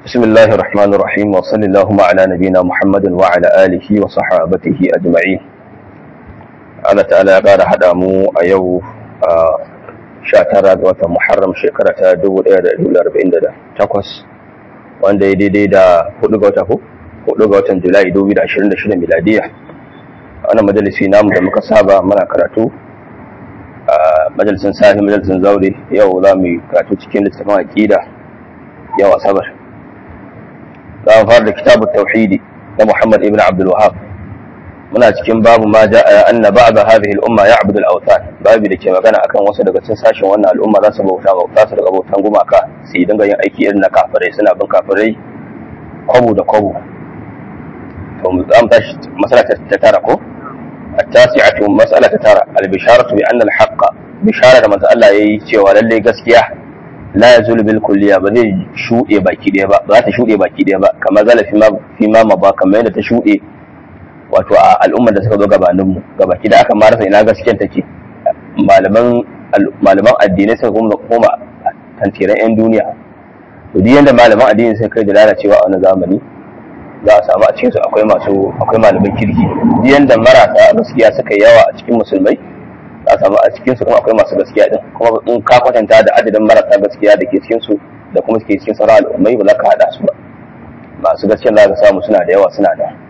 بسم الله الرحمن الرحيم وصلى اللهم على نبينا محمد وعلى آله وصحابته أجمعين Allah ta'ala ya ƙara haɗa mu a yau a sha tara ga watan Muharram shekara ta 1448 wanda ya daidai da hudu ga wata hudu ga watan Julai 2026 miladiya wannan majalisi namu da muka saba muna karatu a majalisin sahi majalisin zaure yau za mu yi karatu cikin littafin aqida yau asabar za mu fara da kitabut tauhidi na Muhammad ibn Abdul Wahhab muna cikin babu ma ja'a anna ba'd hadhihi al-umma ya'budu al-awthan babu da ke magana akan wasu daga cikin sashen wannan al'umma za su bauta bauta su daga bautan gumaka su yi dinga yin aiki irin na kafirai suna bin kafirai kwabo da kwabo to mu zamu tashi masala ta tara ko التاسعة مسألة ترى البشارة بأن الحق بشارة ما الله يي cewa lalle gaskiya la yazulu bil kulliya ba zai shuɗe baki ɗaya ba ba za ta shuɗe baki ɗaya ba kamar zala fi ma fi ma ba kamar yadda ta shuɗe wato a al'ummar da suka zo gabaninmu gabaki da aka marasa ina gaskiyar take malaman addinai suka kuma koma tantiran 'yan duniya to duk yanda malaman addini suka kai da lalacewa a wani zamani za a samu a cikin su akwai masu akwai malaman kirki duk yanda marasa gaskiya suka yawa a cikin musulmai za a samu a cikin su kuma akwai masu gaskiya din kuma in ka kwatanta da adadin marasa gaskiya da ke cikin su da kuma suke cikin sauran al'ummai ba za ka haɗa su ba masu gaskiya za ka samu suna da yawa suna da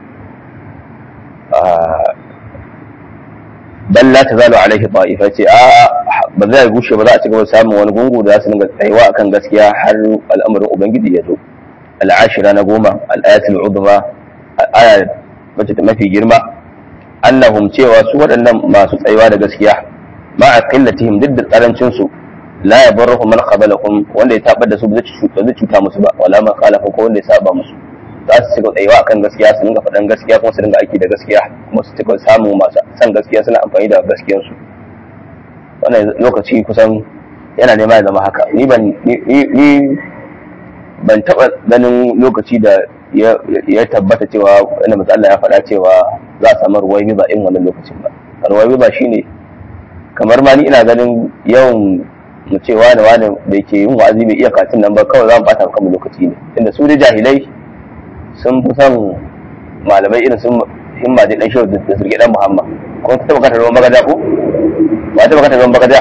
bal la tazalu alaihi ta'ifa ce a ba zai gushe ba za a ci gaba samun wani gungu da za su dinga tsayuwa akan gaskiya har al'amarin ubangiji ya zo al'ashira na goma al'ayatul uzma aya wacce ta mafi girma annahum cewa su waɗannan masu tsayuwa da gaskiya ma a qillatihim duk da tsarancin su la yabarruhum man qabalahum wanda ya tabar da su ba zai cuta musu ba wala man khalafa ko wanda ya saba musu za su cika tsayuwa akan gaskiya su dinga faɗan gaskiya kuma su dinga aiki da gaskiya kuma su cika samun masu san gaskiya suna amfani da gaskiyarsu wannan lokaci kusan yana nema ya zama haka ni ban ni ban taɓa ganin lokaci da ya tabbata cewa wanda masu Allah ya faɗa cewa za a samu ruwai biba in wannan lokacin ba ruwai biba shine kamar ma ni ina ganin yawan mu ce wane wane da ke yin wa'azi bai iya katin nan ba kawai za mu bata kanmu lokaci ne inda su da jahilai sun fi son malamai irin sun himma da dan shehu da zirge dan muhammad ko ta taba kata ruwan bagaja ko ba ta kata ruwan bagaja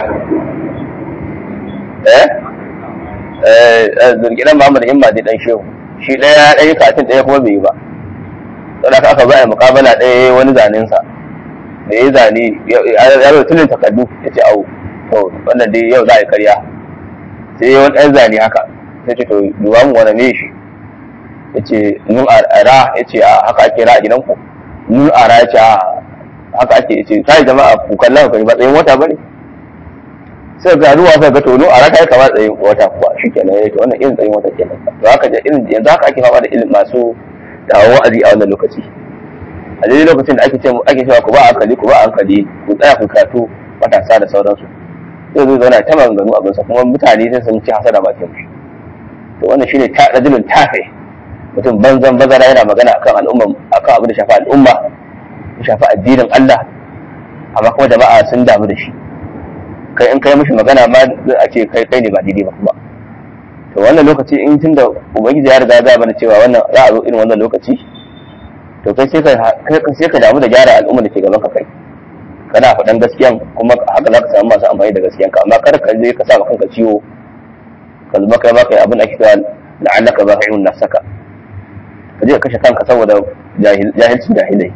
eh eh zirge dan muhammad himma da dan shehu shi daya daya katin daya kuma bai yi ba don haka aka zai mukabala daya wani zanen sa da ya zane ya zo tunin takardu ya ce au to wannan dai yau za a yi karya sai wani ɗan zane haka sai ce to duba mu wani ne shi ya ce nun ara ya ce a haka ake ra a gidanku nun ara ya ce a haka ake ya ce kai jama'a ku kallon ka ba tsayin wata bane sai ga ruwa sai ga to nun ara kai kama tsayin wata kuwa shi kenan ya to wannan irin tsayin wata kenan to haka irin yanzu haka ake fama da irin masu dawon wa'azi a wannan lokaci a daidai lokacin da ake ce ake cewa ku ba hankali ku ba hankali ku tsaya ku karatu matasa da sauransu sai zai zauna ta maganganu abinsa kuma mutane sai sun ci hasada bakin shi to wannan shine ta rajulun tafe mutum banzan bazara yana magana akan al'umma akan abin da shafi al'umma ya shafi addinin Allah amma kuma jama'a sun damu da shi kai in kai mishi magana ma a ce kai kai ne ba daidai ba kuma to wannan lokaci in tunda ubangiji ya riga ya bana cewa wannan za a zo irin wannan lokaci to kai sai ka sai ka damu da gyara al'umma da ke gaban ka kai kana faɗan gaskiyan kuma haka za ka samu masu amfani da gaskiyan ka amma kar ka je ka sa kanka ciwo ka zama kai ma kai abin da ake cewa la'allaka bahi'un nafsaka ka je ka kashe kanka saboda jahilcin jahilai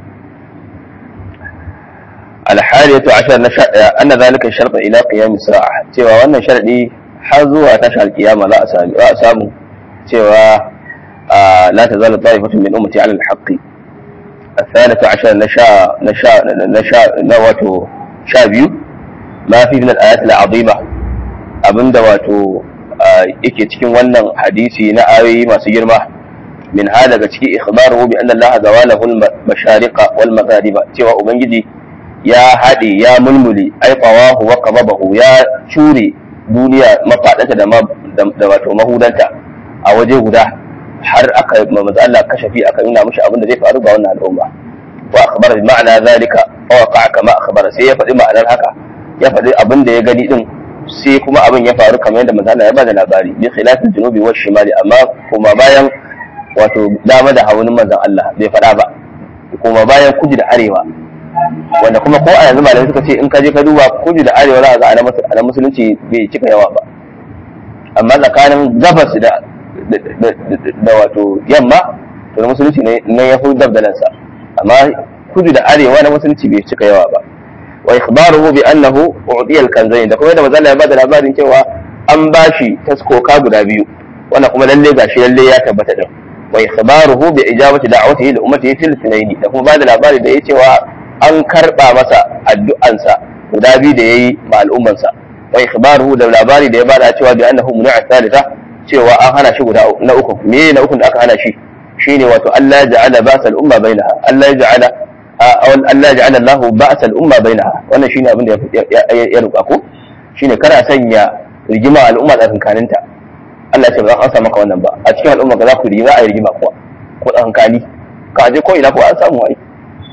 alhariyatu ashar na sha anna zalika sharta ila qiyam sa'a cewa wannan sharadi har zuwa tashar kiyama za a sami za a samu cewa la tazalu ta'ifatu min ummati 'ala al-haqq الثالث عشر نشاء نشاء نشاء نواتو شابيو ما في من الآيات العظيمة أبن دواتو yake cikin wannan hadisi na ayoyi masu girma min ha daga ciki ikhbaruhu bi anna Allah zawalahu al-mashariqa wal maghariba cewa ubangiji ya hade ya mulmuli ai qawahu wa qababahu ya cure duniya mafadanta da da wato mahudanta a waje guda har aka manzo Allah kashafi aka nuna mishi abin da zai faru ga wannan al'umma wa akhbara bi ma'ana zalika fa waqa kama akhbara sai ya faɗi ma'anar haka ya faɗi abin da ya gani din sai kuma abin ya faru kamar yadda manzo Allah ya bada labari bi khilafil junubi wa shimali amma kuma bayan wato dama da haunin manzon Allah bai faɗa ba kuma bayan kudu da arewa wanda kuma ko a yanzu malamai suka ce in ka je ka duba kudu da arewa za a ga ana musulunci bai cika yawa ba amma tsakanin gabas da da wato yamma to na musulunci ne na ya fi dabdalansa amma kudu da arewa na musulunci bai cika yawa ba wa ikhbaruhu bi annahu u'tiya al-kanzayn da kuma yadda manzo ya bada labarin cewa an bashi taskoka guda biyu wannan kuma lalle gashi lalle ya tabbata din wa ikhbaruhu bi ijabati da'watihi li ummatihi fil sunaini da kuma bada labari da yace cewa an karba masa addu'ansa guda biyu da yayi ma al'ummansa wa ikhbaruhu da labari da ya bada cewa bi annahu muni'a thalitha cewa an hana shi guda na uku me na uku da aka hana shi shine wato Allah ya ja'ala ba'sa al-umma bainaha Allah ya ja'ala Allah ya ja'ala Allahu ba'sa al-umma bainaha wannan shine abin da ya ruka ko shine kada sanya rigima al'umma tsakankaninta Allah ya ce ba an sa maka wannan ba a cikin al'umma ga za ku rigima a rigima kuwa ko tsakankani ka je ko ina ko an samu ai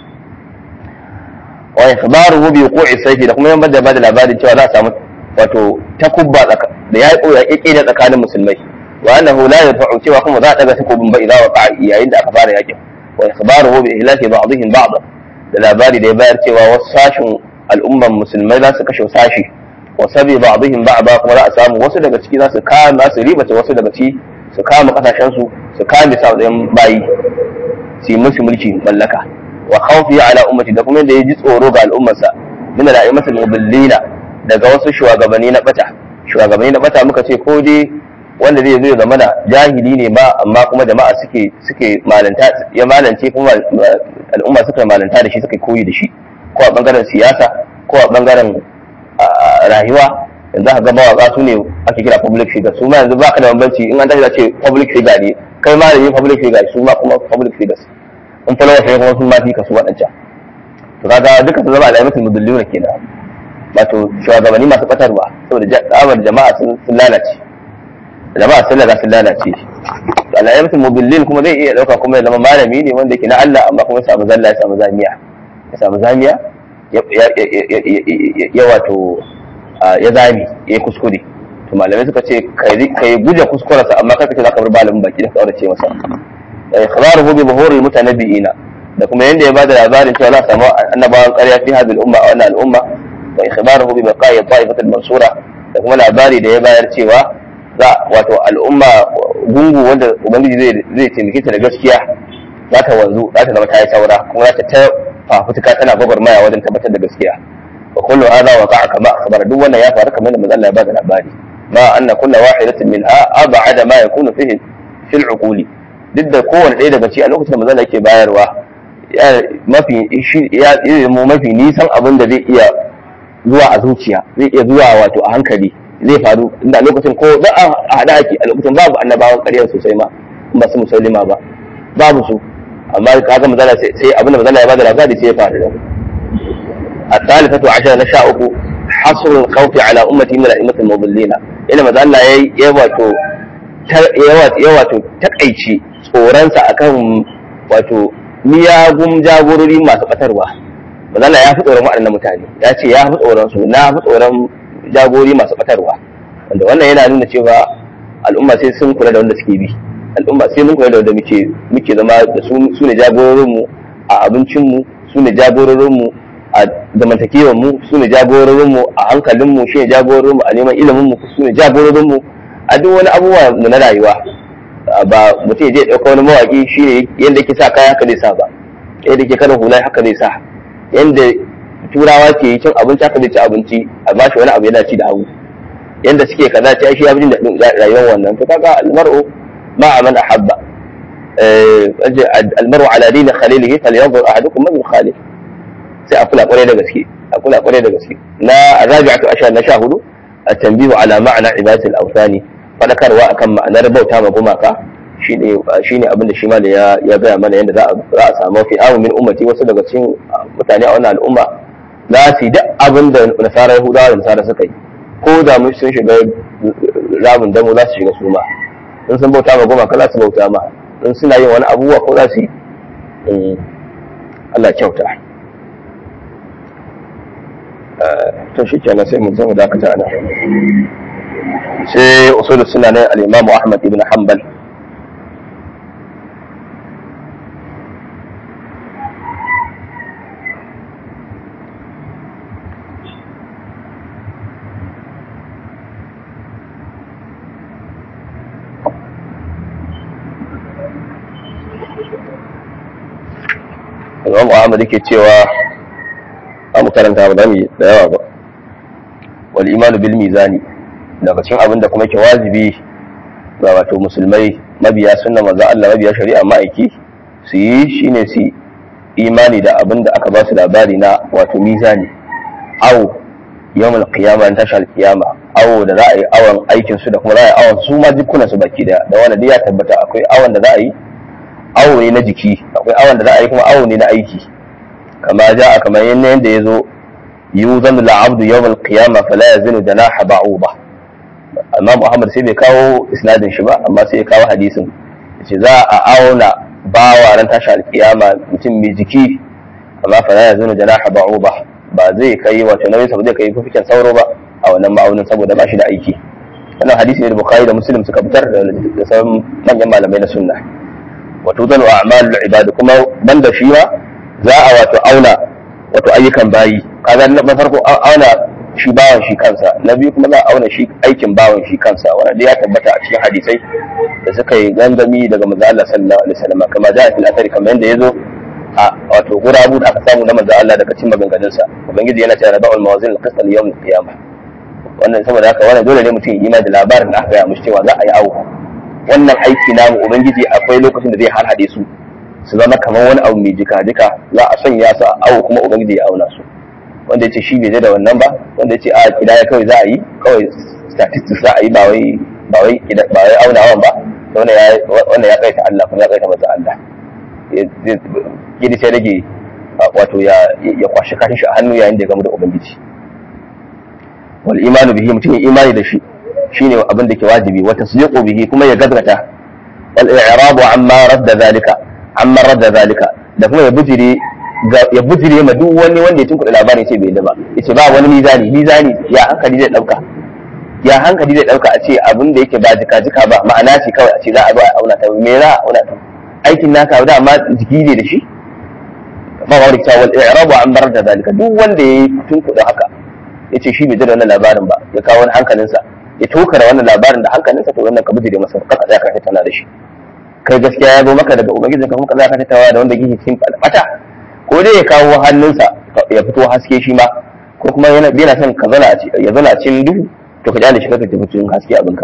wa ikhbaruhu bi wuqu'i sayfi da kuma yan bada bada labarin cewa za a samu wato takubba da ya ya kike da tsakanin musulmai wa annahu la yadfa'u cewa kuma za a daga takubin ba idan waqa yayin da aka fara yakin wa ikhbaruhu bi ihlaki ba'dihim ba'd da labari da ya bayar cewa wasu sashin al'umman musulmai za su kashe sashi wa sabi ba'dihim ba'da kuma za a samu wasu daga ciki za su kama su ribace wasu daga ciki su kama kasashen su su kame sa bayi su yi musu mulki mallaka wa khawfi ala ummati da kuma da ya ji tsoro ga al'ummarsa min al-a'immatul mudillina daga wasu shugabanni na bata shugabanni na bata muka ce ko dai wanda zai zo ya zama da jahili ne ba amma kuma jama'a suke suke malanta ya malance kuma al'umma suka malanta da shi suka koyi da shi ko a bangaren siyasa ko a bangaren rayuwa yanzu ka ga mawaka su ne ake kira public figure su ma yanzu ba ka da bambanci in an tashi da ce public figure ne kai ma da yin public figure su ma kuma public figures in followers ne kuma sun ma fi kasu waɗancan to kaga duka su zama al'aimatul mudalluna kenan wato shugabanni masu batarwa saboda tsabar jama'a sun lalace jama'a sun lalace sun lalace al'ayyatul mubillin kuma zai iya dauka kuma ya zama malami ne wanda yake na Allah amma kuma ya samu zalla ya samu zamiya ya samu zamiya ya wato ya zami ya kuskure to malamai suka ce kai guje kuskurarsa amma kai kace zaka bar malamin baki da kaurace masa ikhbaruhu bi buhuril mutanabbiina da kuma yanda ya bada labarin cewa za a samu annabawan ƙarya fi hadhihi al-umma a wannan al'umma wa ikhbaruhu bi baqa'i ta'ifati al-mansura da kuma labari da ya bayar cewa za wato al'umma gungu wanda ubangiji zai zai taimake ta da gaskiya za ta wanzu za ta zama ta yi saura kuma za ta ta fafutuka tana gwagwarmaya wajen tabbatar da gaskiya wa kullu hadha waqa'a kama akhbara duk wannan ya faru kamar da manzo Allah ya bada labari ma anna kullu wahidatin minha ab'ada ma yakunu fihi fil uquli duk da kowane ɗaya daga ci a lokacin da manzo Allah yake bayarwa mafi ya mu mafi nisan abin da zai iya zuwa a zuciya zai iya zuwa wato a hankali zai faru inda lokacin ko da a hada ake a lokacin babu annabawan ƙarya sosai ma ba su musulma ba babu su amma kaga mazala sai abin da mazala ya bada labari sai ya faru da الثالثة عشر نشاء حصر الخوف على أمتي من الأئمة المضلين إلى ما زال يواتو يواتو تقيتي tsoronsa akan wato miyagun jagorori masu batarwa mazala ya fi tsoron waɗannan mutane ya ce ya fi tsoron su na fi tsoron jagori masu batarwa wanda wannan yana nuna cewa al'umma sai sun kula da wanda suke bi al'umma sai mun kula da wanda muke muke zama da su ne jagororinmu a abincinmu su ne jagororinmu a zamantakewarmu su ne jagororinmu a hankalinmu shi ne jagororinmu a neman iliminmu su ne jagororinmu a duk wani abubuwa mu na rayuwa ba mutum ya je ɗauka wani mawaƙi shi ne yadda yake sa kaya haka zai sa ba yadda yake karin hula haka zai sa yadda turawa ke cin abinci haka zai ci abinci a ba shi wani abu yana ci da hagu yadda suke kaza ci shi ya fi jin daɗin rayuwar wannan to kaga almar'u ma a man ahabba almar'u ala dini khalilihi falyanzur ahadukum man yukhalif sai a kula kwarai da gaske a kula kwarai da gaske na rabi'atu ashar na sha hudu at-tanbihu ala ma'na ibadatul awthani fadakarwa akan ma'anar bauta ma gumaka shine shine abin da shi ma da ya ya gaya mana yadda za a za a samu fi amu min ummati wasu daga cikin mutane a wannan al'umma za su yi duk abin da nasara yahudawa da nasara suka yi ko da mun sun shiga ramin damo za su shiga su ma in sun bauta ma gumaka za su bauta ma in suna yin wani abubuwa ko za su yi Allah kyauta to shi kenan sai mu zama dakata ana sai usul suna ne al-Imam Ahmad ibn Hanbal Imam Ahmad yake cewa a mu karanta ba zamu da yawa ba wal imanu bil mizani daga cikin abin da kuma ke wajibi ga wato musulmai mabiya sunna manzo Allah mabiya shari'a ma'aiki su yi shine su imani da abin da aka ba su labari na wato mizani awo yawmal qiyama an tashal qiyama awo da za a yi awon aikin su da kuma za a yi awon su ma jikunan su baki daya da wanda dai ya tabbata akwai awon da za a yi awo ne na jiki akwai awon da za a yi kuma awo ne na aiki kama ja kamar yadda ya zo yuzanu la'abdu yawmal qiyama fala yazinu janaha ba'uba amma Muhammad sai bai kawo isnadin shi ba amma sai ya kawo hadisin yace za a auna bawa ran tashi alkiyama mutum mai jiki amma fala yazinu janaha ba'uba ba zai kai wato nauyin sa ba zai kai fifikin sauro ba a wannan ma'aunin saboda ba shi da aiki wannan hadisi ne da Bukhari da Muslim suka fitar da sauran manyan malamai na sunna wato zanu a'malul ibad kuma banda shi ma za a wato auna wato ayyukan bayi kaga na farko auna shi bawan shi kansa na biyu kuma za a auna shi aikin bawan shi kansa wanda dai ya tabbata a cikin hadisai da suka yi gangami daga manzo Allah sallallahu alaihi wasallam kama da fil athari kamar yadda yazo a wato gurabu da aka samu na manzo Allah daga cikin maganganun sa ubangiji yana cewa ba'ul mawazin al-qist al-yawm al-qiyamah wannan saboda haka wannan dole ne mutum ya imani da labarin da aka gaya mushi cewa za a yi awo wannan aiki namu ubangiji akwai lokacin da zai harhaɗe su su zama kamar wani abu mai jika jika za a sanya su a awo kuma ubangiji ya auna su wanda ya ce shi bai da wannan ba wanda ya ce a kidaya kawai za a yi kawai statistics za a yi ba wai ba wai ba wai aunawan ba wanda ya wanda ya kaita Allah kuma ya kaita masa Allah gidi sai rage wato ya ya kwashi kashin shi a hannu yayin da ya gamu da ubangiji wal imanu bihi mutum ya imani da shi shine abin da ke wajibi wa tasdiqu bihi kuma ya gaskata wal i'rabu amma radda zalika amma radda zalika da kuma ya bujire ya bujire ma duk wani wanda ya tunkuɗa labarin ce bai da ba yace ba wani mizani mizani ya hankali zai dauka ya hankali zai dauka a ce abin da yake ba jika jika ba ma'ana ce kawai a ce za a zo a auna ta me za a auna ta aikin naka da amma jiki ne da shi ba wa rikta wal i'rabu amma radda zalika duk wanda ya tunkuɗa haka yace shi bai da wannan labarin ba ya kawo wani hankalinsa ya tokara wannan labarin da hankalinsa to wannan ka bijire masa ka tsaya ka tattauna da shi kai gaskiya ya zo maka daga ubangiji ka kuma ka tsaya ka tattauna da wanda yake cikin bata ko dai ya kawo hannunsa ya fito haske shi ma ko kuma yana yana son ka zana ya zana cikin duhu to ka jale shi ka tafi cikin haske abinka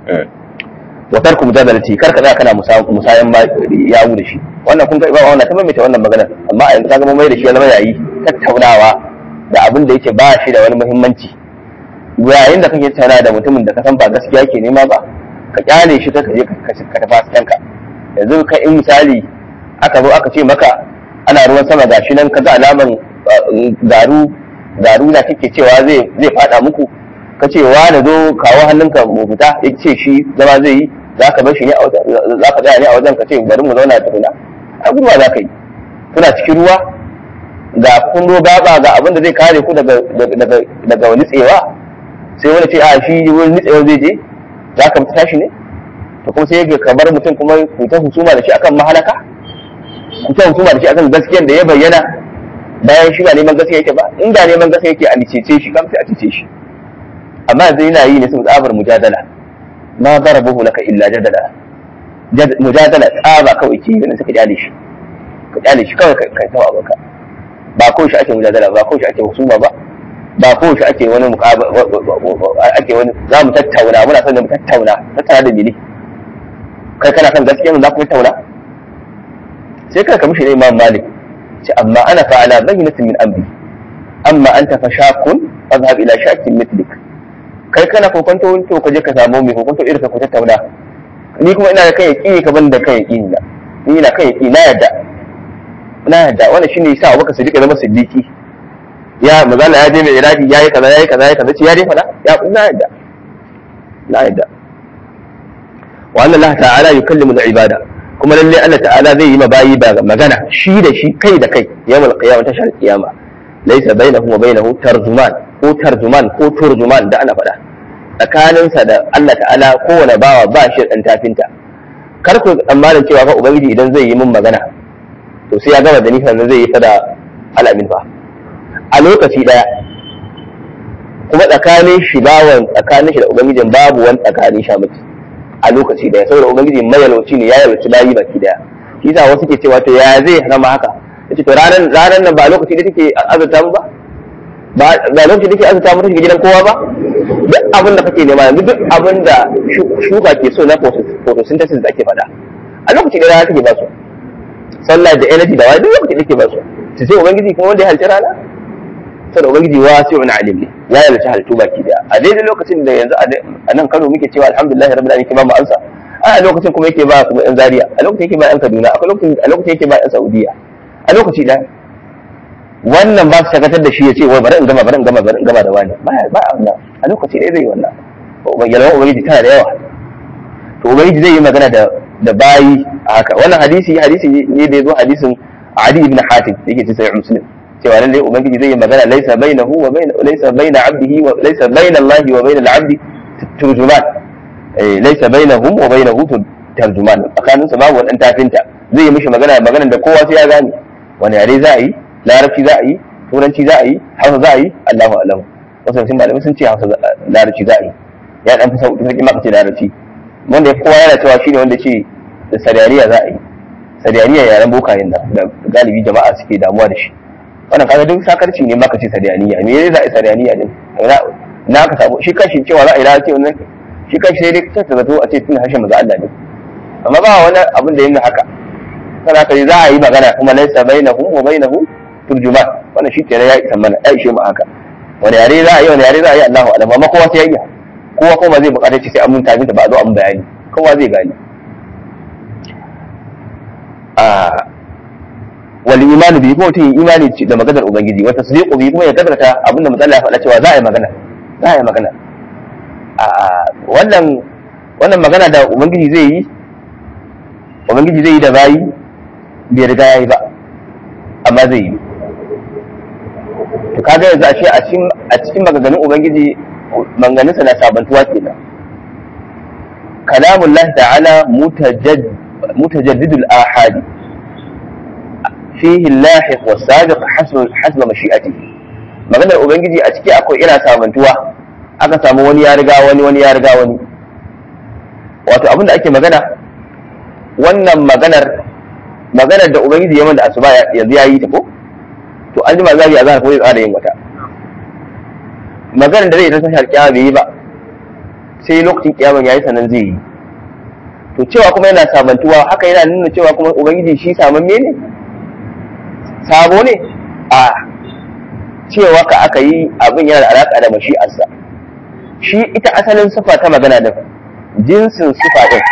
wa tarku mujadalati kar ka tsaya kana musayan yawu da shi wannan kun ga ba wannan ta maimaita wannan magana amma a yanzu ka ga mai da shi ya zama yayi tattaunawa da abin da yake ba shi da wani muhimmanci yayin da kake tana da mutumin da ka san ba gaskiya ke nema ba ka kyale shi ka je ka tafi haskenka yanzu ka in misali aka zo aka ce maka ana ruwan sama gashi nan ka ga alaman garu garu na kake cewa zai zai fada muku ka ce wa da zo kawo hannunka mu fita ya ce shi zama zai yi za ka bar shi ne a wajen za ka tsaya ne a wajen ka ce bari mu zauna tukuna a gurwa za ka yi kuna cikin ruwa ga kun gaba ga abin da zai kare ku daga daga daga wani tsewa sai wani ce a shi wani nitsewa zai je za ka mutu tashi ne to kuma sai ka bar mutum kuma ku ta husuma da shi akan mahalaka ku ta husuma da shi akan gaskiyar da ya bayyana bayan shi ba neman gaskiya yake ba in da neman gaskiya yake a licece shi kam sai a cece shi amma yanzu yana yi ne sun tsabar mujadala ma darabuhu laka illa jadala mujadala tsaba kawai ke yi suka kyale shi ka kyale shi kawai kai tawa abinka ba ko shi ake mujadala ba ko shi ake husuma ba ba ko shi ake wani ake wani za mu tattauna muna son mu tattauna tattauna da mili kai kana son gaskiya za ku tattauna sai kai ka mishi ne imam malik ce amma ana fa'ala bayyinatin min amri amma anta fa shakun fadhhab ila shakin mithlik kai kana kokonto to ka je ka samu mai kokonto irin ka ku tattauna ni kuma ina da kai yaki ka ban da kai yaki na ni ina kai yaki na yadda na yadda wannan shine yasa Abubakar Siddiq ya zama siddiqi ya mazala ya je mai iraki yayi kaza yayi kaza yayi kaza ce ya dai fada ya na yadda na yadda wa anna Allah ta'ala yukallimu al-ibada kuma lalle Allah ta'ala zai yi ma bayi ba magana shi da shi kai da kai yawmal qiyamah tashar qiyama laysa bainahu wa bainahu tarjuman ko tarjuman ko turjuman da ana fada tsakaninsa da Allah ta'ala kowane bawa ba shi dan tafinta kar ku tsammanin cewa fa ubangiji idan zai yi min magana to sai ya gama da ni sannan zai yi fada alamin fa a lokaci daya kuma tsakanin shi bawan tsakanin shi da ubangijin babu wani tsakanin sha miki a lokaci daya saboda ubangiji mayalwaci ne ya yalwaci layi baki daya shi yasa wasu ke cewa to ya zai zama haka yace to ranan ranan nan ba lokaci da take azurta mu ba ba lokaci da take azurta mu take gidan kowa ba duk abin da kake nema yanzu duk abin da shuka ke so na photosynthesis da ake faɗa a lokaci da rana take ba su sallah da energy da wani duk lokaci da take ba su su sai ubangiji kuma wanda ya halci rana saboda ubangiji wasi'un alim ne ya yarda halittu baki daya a daidai lokacin da yanzu a nan Kano muke cewa alhamdulillah rabbil alamin ba mu ansa a lokacin kuma yake ba kuma yan Zaria a lokacin yake ba yan Kaduna a lokacin a lokacin yake ba yan Saudiya a lokaci da wannan ba su shagatar da shi ya ce wai bari in gama bari in gama bari in gama da wani ba ba wannan a lokaci ɗaya zai yi wannan yalwan ubangiji tana da yawa to ubangiji zai yi magana da da bayi a haka wannan hadisi hadisi ne da ya zo hadisin Ali ibn Hatim yake cikin sahih Muslim cewa lalle ubangiji zai yi magana laisa bainahu wa bain laisa baina abdihi wa laisa baina Allah wa bain al-abdi turjuman eh laisa bainahum wa bainahu tarjuman tsakanin su babu wadan tafinta zai yi mishi magana magana da kowa sai ya gane wani yare za a yi larabci za a yi turanci za a yi hausa za a yi Allahu a'lam wasu sun malamai sun ce hausa larabci za a yi ya dan fi sauki sarki maka ce larabci wanda ya kowa yana cewa shine wanda ce da sariyariya za a yi sariyariya yaren bokayen nan da galibi jama'a suke damuwa da shi wannan kaga duk sakarci ne maka ce sariyaniya me yayi za a yi sariyaniya din na ka samu shi kashi cewa za a yi larabci wannan shi kashi sai dai ta zato a ce tun harshen maza Allah ne amma ba wani abin da yana haka sana ka za a yi magana kuma laisa bainahum wa bainahu turjuman wannan shi kenan ya isa mana ya ishe mu haka wani yare za a yi wani yare za a yi Allahu alam amma kowa sai ya iya kowa kuma zai bukata ce sai an mun tafi ba a zo an bayani kowa zai gane a wal imanu bi kuma mutum imani da maganar ubangiji wata su bi kuma ya gadarta abinda matsala ya faɗa cewa za a yi magana za a yi magana a wannan wannan magana da ubangiji zai yi ubangiji zai yi da bayi bai riga ya yi ba amma zai yi to kaga yanzu a ce a cikin a cikin maganganun ubangiji maganganunsa na sabantuwa kenan kalamullah ta'ala mutajad mutajaddidul ahadi fihi lahiq wa sabiq hasb hasba mashi'atihi maganar ubangiji a ciki akwai ina sabantuwa aka samu wani ya riga wani wani ya riga wani wato abin da ake magana wannan maganar maganar da ubangiji ya da asuba yanzu ya yi ta ko to an jima zai azhar ko zai tsara yin wata maganar da zai ta tashar kiyama bai yi ba sai lokacin kiyaman yayi sanan zai yi to cewa kuma yana sabantuwa haka yana nuna cewa kuma ubangiji shi samamme ne sabo ne a cewa ka aka yi abin yana da alaka da mashi'arsa shi ita asalin sifa ta magana da jinsin sifa din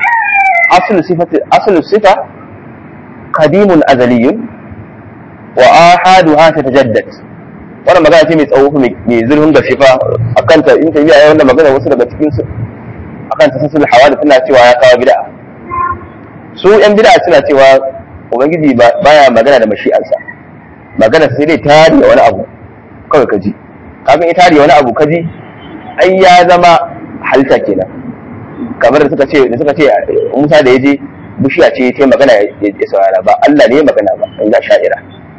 aslu sifa qadimun azaliyun wa ahaduha tatajaddad wannan magana ce mai tsawo mai zurfin gaske fa akan ta in tabiya ya wannan magana wasu daga cikin su akan ta sasul hawali suna cewa ya kawo bid'a su yan bid'a suna cewa ubangiji baya magana da mashi'ansa magana sai dai tari wani abu kawai kaji kafin ya tari wani abu kaji ai ya zama halitta kenan kamar da suka ce da suka ce Musa da yaje bishiya ce ta magana ya saurara ba Allah ne ya magana ba in ga sha'ira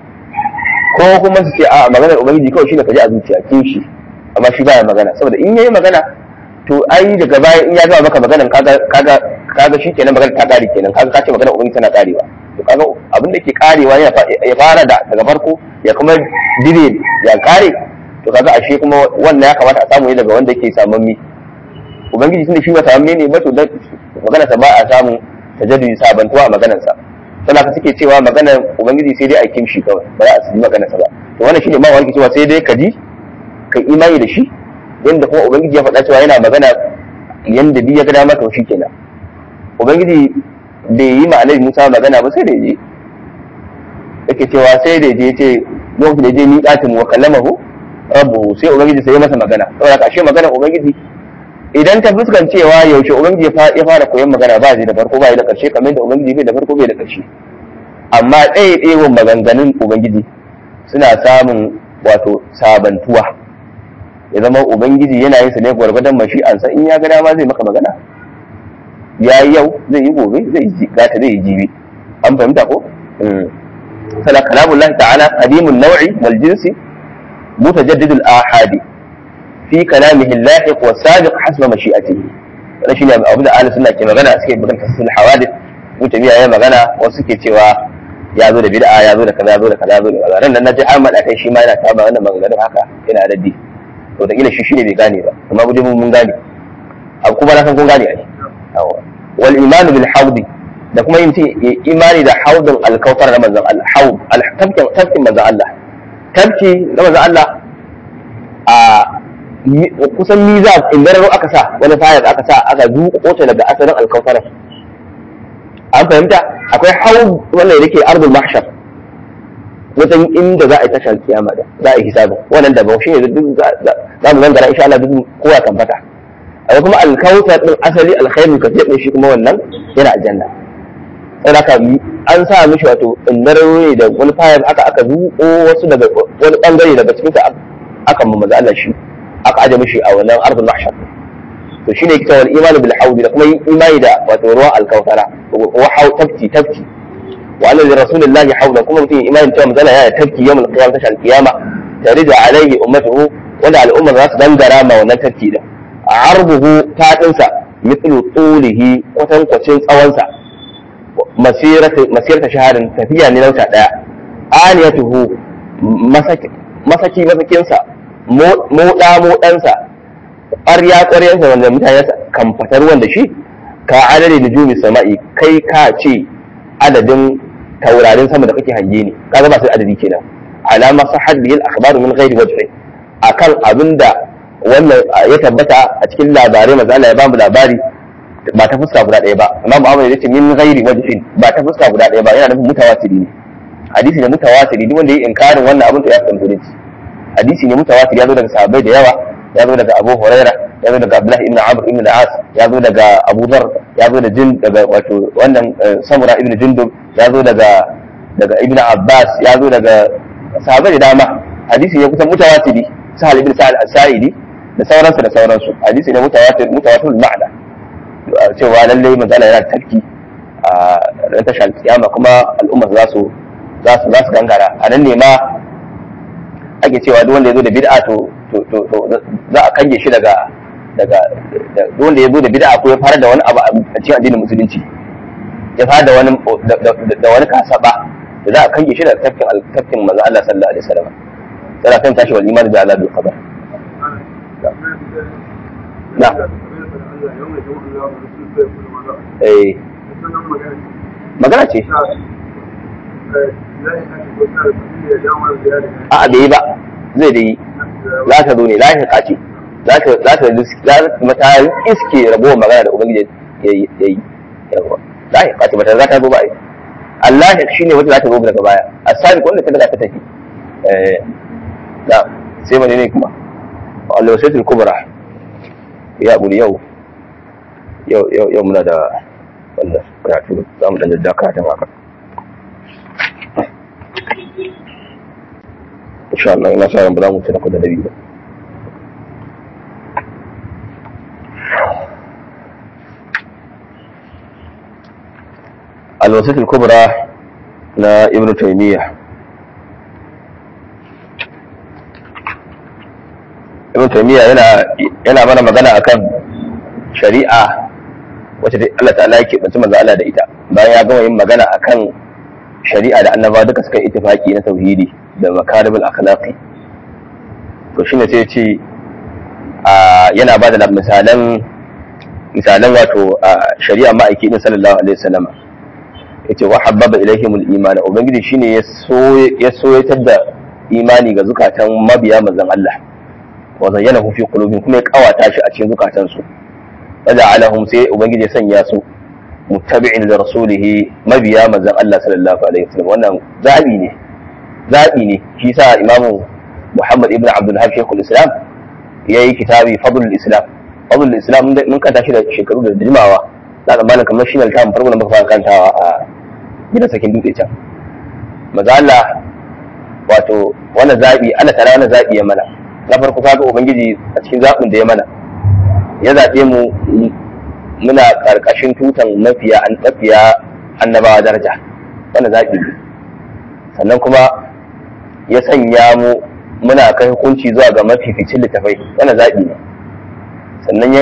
ko kuma su ce a maganar ubangiji kawai shi ne kaji a zuciya kin shi amma shi baya magana saboda in yayi magana to ai daga baya in ya gama maka maganar kaga kaga kaga shi kenan magana ta kare kenan kaga kace maganar ubangiji tana karewa to kaga abin da ke karewa ya fara da daga farko ya kuma dire ya kare to kaga ashe kuma wannan ya kamata a samu ne daga wanda yake samun mi ubangiji tunda shi ba samun ne ba to magana sa ba a samu tajaddudi sabantuwa a maganar sa sana ka suke cewa maganar ubangiji sai dai a kimshi kawai ba za a yi maganar sa ba to wannan shine ma wani cewa sai dai ka ji ka imani da shi yanda kuma ubangiji ya faɗa cewa yana magana yanda bi ya ga dama to kenan ubangiji bai yi ma annabi Musa magana ba sai da je yake cewa sai da je ce lokacin da je miqatin wa kallamahu rabbuhu sai ubangiji sai ya masa magana saboda ka ashe magana ubangiji idan ta fuskan cewa yaushe ubangiji ya fara koyon magana ba zai da farko ba da karshe kamar da ubangiji bai da farko bai da karshe amma ɗaya ɗayan maganganun ubangiji suna samun wato sabantuwa ya zama ubangiji yana yin su ne gwargwadon mashi'ansa in ya ga dama zai maka magana ya yi yau zai yi gobe zai yi gata zai yi jibi an fahimta ko sana kalamullah ta'ala qadimun naw'i wal jinsi mutajaddidul ahadi fi kalamihi lahiq wa sabiq hasba mashi'atihi wannan shine abu da ahli sunna ke magana suke bugan tafsir hawadith mutabiya ya magana wasu suke cewa ya zo da bid'a ya zo da kaza ya zo da kaza ya zo da kaza ran nan naji Ahmad akai shi ma yana ta ba wannan maganganun haka yana raddi to da kila shi shine bai gane ba amma guje mun gane abu kuma na san kun gane ai wal iman bil hawdi da kuma yin imani da haudin alkautar na manzon Allah haud tafkin tafkin manzon Allah tafki na manzon Allah a kusan miza indararo aka sa wani fayar aka sa aka zuƙo ta daga asalin alkautar an fahimta akwai haud wanda yake ardul mahshar wajen inda za a yi tashar kiyama da za a yi hisabin wannan da ba shi ne duk za mu gangara insha Allah duk kowa kan fata akwai kuma alkautar din asali alkhairu kasir din shi kuma wannan yana aljanna sai aka an sa mishi wato indararo ne da wani fayar aka aka zuƙo wasu daga wani bangare daga cikin sa aka mamaza Allah shi aka aje mishi a wannan ardul mahshar to shine kita wal imani bil hawd da kuma imani da wato ruwan alkautara wa haw tafki tafki wa anna li rasulillahi hawla kuma mutum imani cewa manzala ya tafki yawmul qiyamah tashal qiyama tarida alaihi ummatuhu wanda al'umma za su dangara ma wannan tafki din arduhu fadinsa mithlu tulihi kwatankwacin tsawonsa masirata shaharin tafiya ne nauta daya aniyatuhu masaki masakinsa moɗa moɗansa ƙwarya ƙwaryansa wanda mutane kan fatar wanda shi ka adadin nujumi sama'i kai ka ce adadin taurarin sama da kake hange ne kaga ba sai adadi kenan alama sahad bil akhbar min ghairi wajhi akan abinda wannan ya tabbata a cikin labarai maza Allah ya bamu labari ba ta fuska guda ɗaya ba amma Muhammad ya ce min ghairi wajhin ba ta fuska guda ɗaya ba yana nufin mutawatiri ne hadisi ne mutawatiri duk wanda ya inkarin wannan abin to ya fahimta ne hadisi ne mutawatir ya zo daga sahabbai da yawa ya zo daga Abu Huraira ya zo daga Abdullah ibn Amr ibn al-As ya zo daga Abu Dharr ya zo da jin daga wato wannan Samura ibn Jundub ya zo daga daga Ibn Abbas ya zo daga sahabbai da dama hadisi ne kusan mutawatiri Sahal ibn Sa'al as-Sa'idi da sauransu da sauransu hadisi ne mutawatir mutawatir ma'ana cewa lalle manzo Allah yana tarki a ran tashar kiyama kuma al'umma za su za su za su gangara a nan ne ma ake cewa duk wanda ya zo da bid'a to to to za a kange shi daga daga duk wanda ya zo da bid'a ko ya fara da wani abu a cikin addinin musulunci ya fara da wani da wani kasaba da za a kange shi daga tafkin tafkin manzo Allah sallallahu alaihi wasallam sai kan tashi wal iman bi azabil qabr na eh magana ce a bai yi ba zai da yi za ta zo ne za ta kace za ta za ta za ta mata iske ragowar magana da ubangiji ya yi yawa za ta kace mata za ta zo ba ai Allah shi ne wata za ta zo daga baya asabi wanda ta daga ta tafi eh da sai mene ne kuma Allah sai kubra ya buri yau yau yau yau muna da wannan karatu za mu dan jaddaka ta haka insha Allah ina sa ran ba za mu tsaya da nabi ba الوسيط الكبرى na ibn taymiya ibn taymiya yana yana mana magana akan shari'a wacce Allah ta'ala yake banci manzo Allah da ita bayan ya gama yin magana akan shari'a da annaba duka suka ittifaki na tauhidi da makarimul akhlaqi to shine sai ya ce yana ba da misalan misalan wato shari'a ma'aiki din sallallahu alaihi wasallam yace wa habbaba ilaihimul iman ubangiji shine ya so ya soyatar da imani ga zukatan mabiya manzon Allah wa zayyanahu fi qulubihim kuma ya kawata shi a cikin zukatan su waja'alahum sai ubangiji ya sanya su muttabi'in da rasulihi mabiya manzon Allah sallallahu alaihi wasallam wannan zabi ne zabi ne shi sa imamu Muhammad ibn Abdul Hab Sheikhul Islam yayi kitabi Fadlul Islam Fadlul Islam mun kanta shi da shekaru da jimawa za ka bani kamar shi ne littafin farko da muka fara kantawa a gidan sakin dutse can maza Allah wato wannan zaɓi Allah tara wannan zaɓi ya mana na farko kaga ubangiji a cikin zaɓin da ya mana ya zaɓe mu muna ƙarƙashin tutan mafiya an mafiya annabawa daraja wannan zaɓi ne sannan kuma ya sanya mu muna kai hukunci zuwa ga mafificin littafai wannan zaɓi ne sannan ya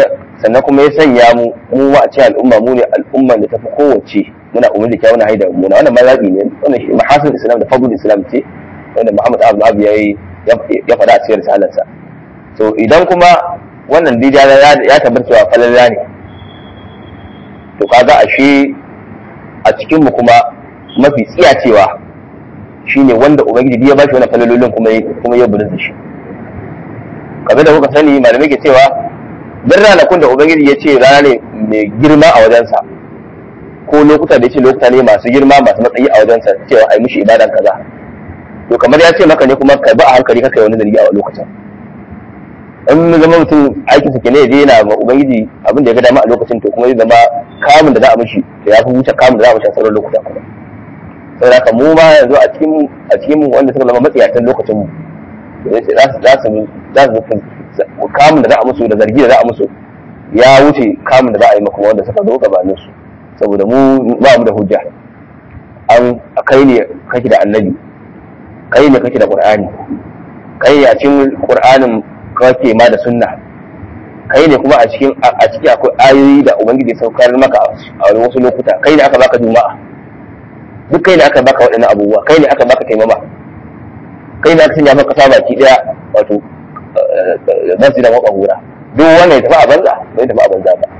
sannan kuma ya sanya mu mu ma a ce al'umma mu ne al'umman da tafi kowace muna umar da kyawun haida mu na wannan mazabi ne wannan shi mahasin islam da fadlul islam ce wanda Muhammad Abdul Wahab yayi ya faɗa a cikin risalarsa so idan kuma wannan dija ya tabbata cewa falalla ne to kaga ashe a cikin mu kuma mafi tsiyacewa shine wanda ubangiji ya bashi wannan falalolin kuma kuma ya bulun shi kamar da kuka sani malamai ke cewa duk ranakun da ubangiji ya ce rana ne mai girma a wajensa ko lokuta da ya ce lokuta ne masu girma masu matsayi a wajensa cewa ai mushi ibadan kaza to kamar ya ce maka ne kuma ka ba a hankali kaka yi wani zargi a lokacin in zama mutum aikinsa ke ne ya je yana ma ubangiji abin da ya ga dama a lokacin to kuma ya zama kamun da za a mishi to ya fi wuce kamun da za a mishi a sauran lokuta kuma saboda haka mu ma yanzu a cikin a cikin mu wanda suka zama matsiyatan lokacin mu za su za su za su kamun da za a musu da zargi da za a musu ya wuce kamun da za a yi maka wanda suka zo gabanin su saboda mu ba mu da hujja an kai ne kake da annabi kai ne kake da qur'ani kai ne a cikin qur'anin kake ma da sunna kai ne kuma a cikin a ciki akwai ayoyi da ubangiji saukar maka a wasu lokuta kai ne aka baka juma'a duk kai ne aka baka waɗannan abubuwa kai ne aka baka taimama kai ne aka sanya maka kasa baki daya wato nasu da maƙwabura duk wannan ya tafi a banza bai tafi a banza ba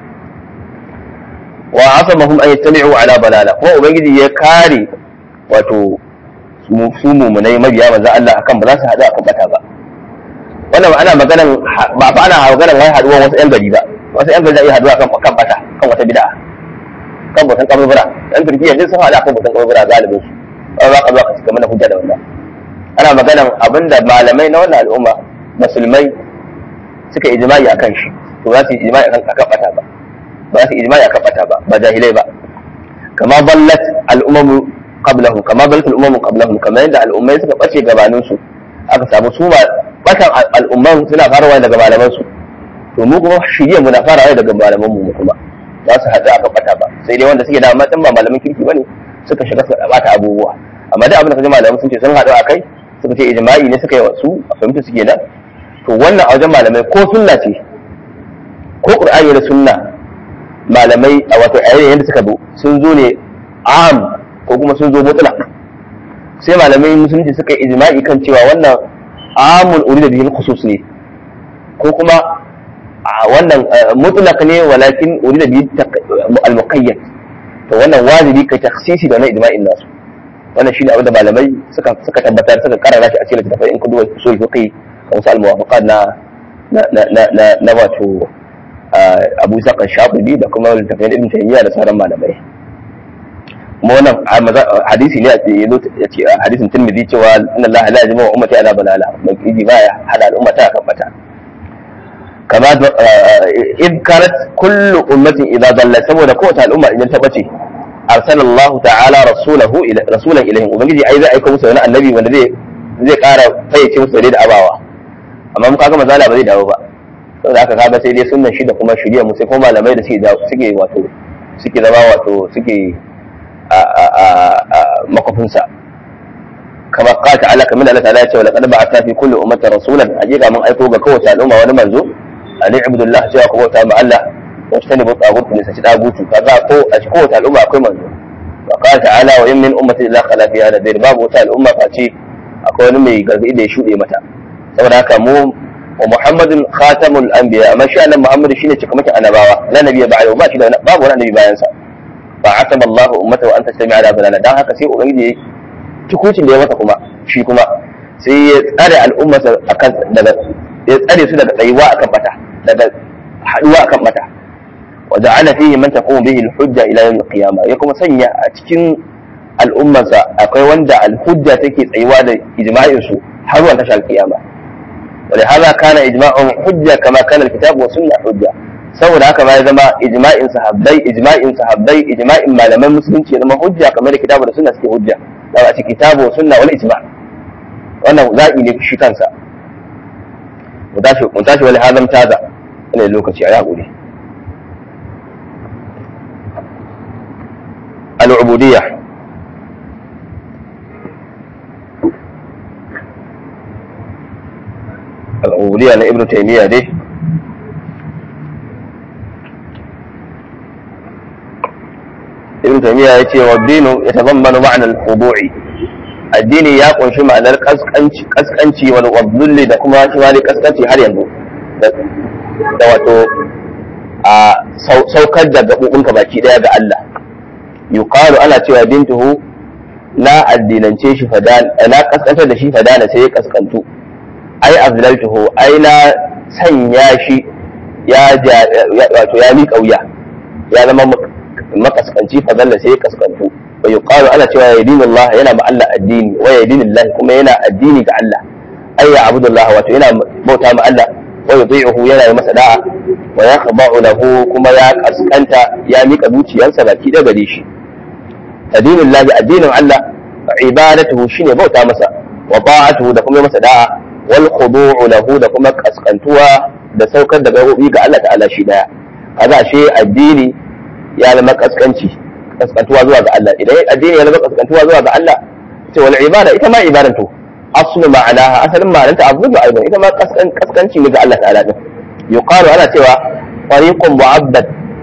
wa asamahum an yattami'u ala balala kuma ubangiji ya kare wato su mumunai mabiya manzo Allah akan ba za su haɗu akan bata ba wannan ana maganan ba fa ana maganan wai haɗuwan wasu ƴan gari ba wasu ƴan gari da iya haɗuwa kan kan bata kan wata bid'a kan bautan kaburbura ɗan turkiya duk sun haɗu akan bautan kaburbura galibin su ba za ka zo ka cika mana hujja da wannan ana maganan abinda malamai na wannan al'umma musulmai suka ijma'i akan shi to za su yi ijma'i akan akan bata ba ba su yi ijma'i akan bata ba ba jahilai ba kama ballat al'ummu qablahum kama ballat al'ummu qablahum kamar yadda al'ummai suka bace gabanin su aka samu su ba batan al'umman suna farawa daga malaman su to mu kuma shirye mu na farawa daga malaman mu kuma za su haɗu aka bata ba sai dai wanda suke da matan ba malaman kirki bane suka shiga su bata abubuwa amma da abin da kaji malaman sun ce sun haɗu akai suka ce ijma'i ne suka yi wasu a fahimta suke nan to wannan a wajen malamai ko sunna ce ko qur'ani da sunna malamai a wato ayoyin yadda suka zo sun zo ne am ko kuma sun zo mutlaq sai malamai musulunci suka yi ijma'i kan cewa wannan amun urida bihi khusus ne ko kuma wannan mutlaq ne walakin urida bihi al-muqayyad to wannan wajibi kai takhsisi da wannan ijma'in nasu wannan shine abin da malamai suka suka tabbatar suka karara shi a cikin littafai in kun duba usul fiqh wasu al-muwafaqat na na na na na wato Abu Isa Shafi'i da kuma littafin Ibn Taymiyyah da sauran malamai kuma wannan hadisi ne a ce hadisin Tirmidhi cewa inna Allah la yajma'u ummati ala balala mai kiji baya hada al'umma ta kan bata kama id kanat kullu ummatin idza dalla saboda kowace al'umma idan ta bace arsala Allah ta'ala rasulahu ila rasulan ilaihim ubangiji ai zai aika musu wani annabi wanda zai zai kara fayyace musu da abawa amma mu kaga mazala ba zai dawo ba saboda haka kaga sai dai sunnan shi da kuma shirya mu sai kuma malamai da suke suke wato suke zama wato suke makofinsa kama qala ta'ala kamar Allah ta'ala ya ce wa laqad ba'athna fi kulli ummatin rasulan hakika mun aiko ga kowace al'umma wani manzo an ibudullah cewa ku bauta ma Allah wa tanibu tagut ne sai dagutu kaga ko a cikin kowace al'umma akwai manzo wa qala ta'ala wa in min ummatin illa khala fiha nadir babu wata al'umma face akwai wani mai gargadi da ya shuɗe mata saboda haka mu wa muhammadin khatamul anbiya amma shi annabi muhammad shine cikamakin annabawa la nabiyya ba'da ba shi da babu wani annabi bayan sa fa atama Allah ummatahu an tastami ala balana dan haka sai ubangiji tukucin da ya masa kuma shi kuma sai ya tsare al'ummarsa akan daga ya tsare su daga tsayuwa akan bata daga haduwa akan bata wa ja'ala fihi man taqumu bihi al-hujja ila yawm al-qiyamah ya kuma sanya a cikin al'ummarsa akwai wanda al-hujja take tsayuwa da ijma'in su har zuwa tashar al-qiyama ولهذا كان إجماعهم حجة كما كان الكتاب والسنة حجة saboda haka ma ya zama ijma'in sahabbai ijma'in sahabbai ijma'in malaman musulunci ya zama hujja kamar da kitabu da sunna suke hujja da a cikin kitabu sunna wal ijma' wannan zaɓi ne shi kansa mu tashi mu tashi wani hazam taza ina lokaci a yaƙuri al-ubudiyya al-ubudiyya na ibnu taymiya dai ibn taymiya yace wa dinu yatazammanu ma'na al-khudu'i addini ya kunshi ma'anar kaskanci kaskanci wal wadhulli da kuma shi ma kaskanci har yanzu da wato a saukar da gabobinka baki daya ga Allah yuqalu ana cewa bintuhu na addinance shi fadan na kaskantar da shi fadana sai ya kaskantu ai azlaltuhu ai na sanya shi ya wato ya miƙa wuya ya zama makaskanci fadalla sai ya kaskantu wa yuqalu ana cewa ya dinin Allah yana ma Allah addini wa ya dinin Allah kuma yana addini ga Allah ai ya abudullah wato yana bauta ma Allah wa yuti'uhu yana yi masa da'a wa yakhda'u lahu kuma ya kaskanta ya miƙa zuciyarsa baki da gare shi addinin Allah addinin Allah ibadatuhu shine bauta masa wa ta'atuhu da kuma masa da'a wal khudu'u lahu da kuma kaskantuwa da saukar da gabobi ga Allah ta'ala shi daya kaga ashe addini ya zama kaskanci kaskantuwa zuwa ga Allah idan addini ya zama kaskantuwa zuwa ga Allah ce wal ibada ita ma ibadan to aslu ma'anaha asalin ma'ananta abu da aidan ita ma kaskanci ne ga Allah ta'ala din yuqalu ana cewa fariqun mu'abbad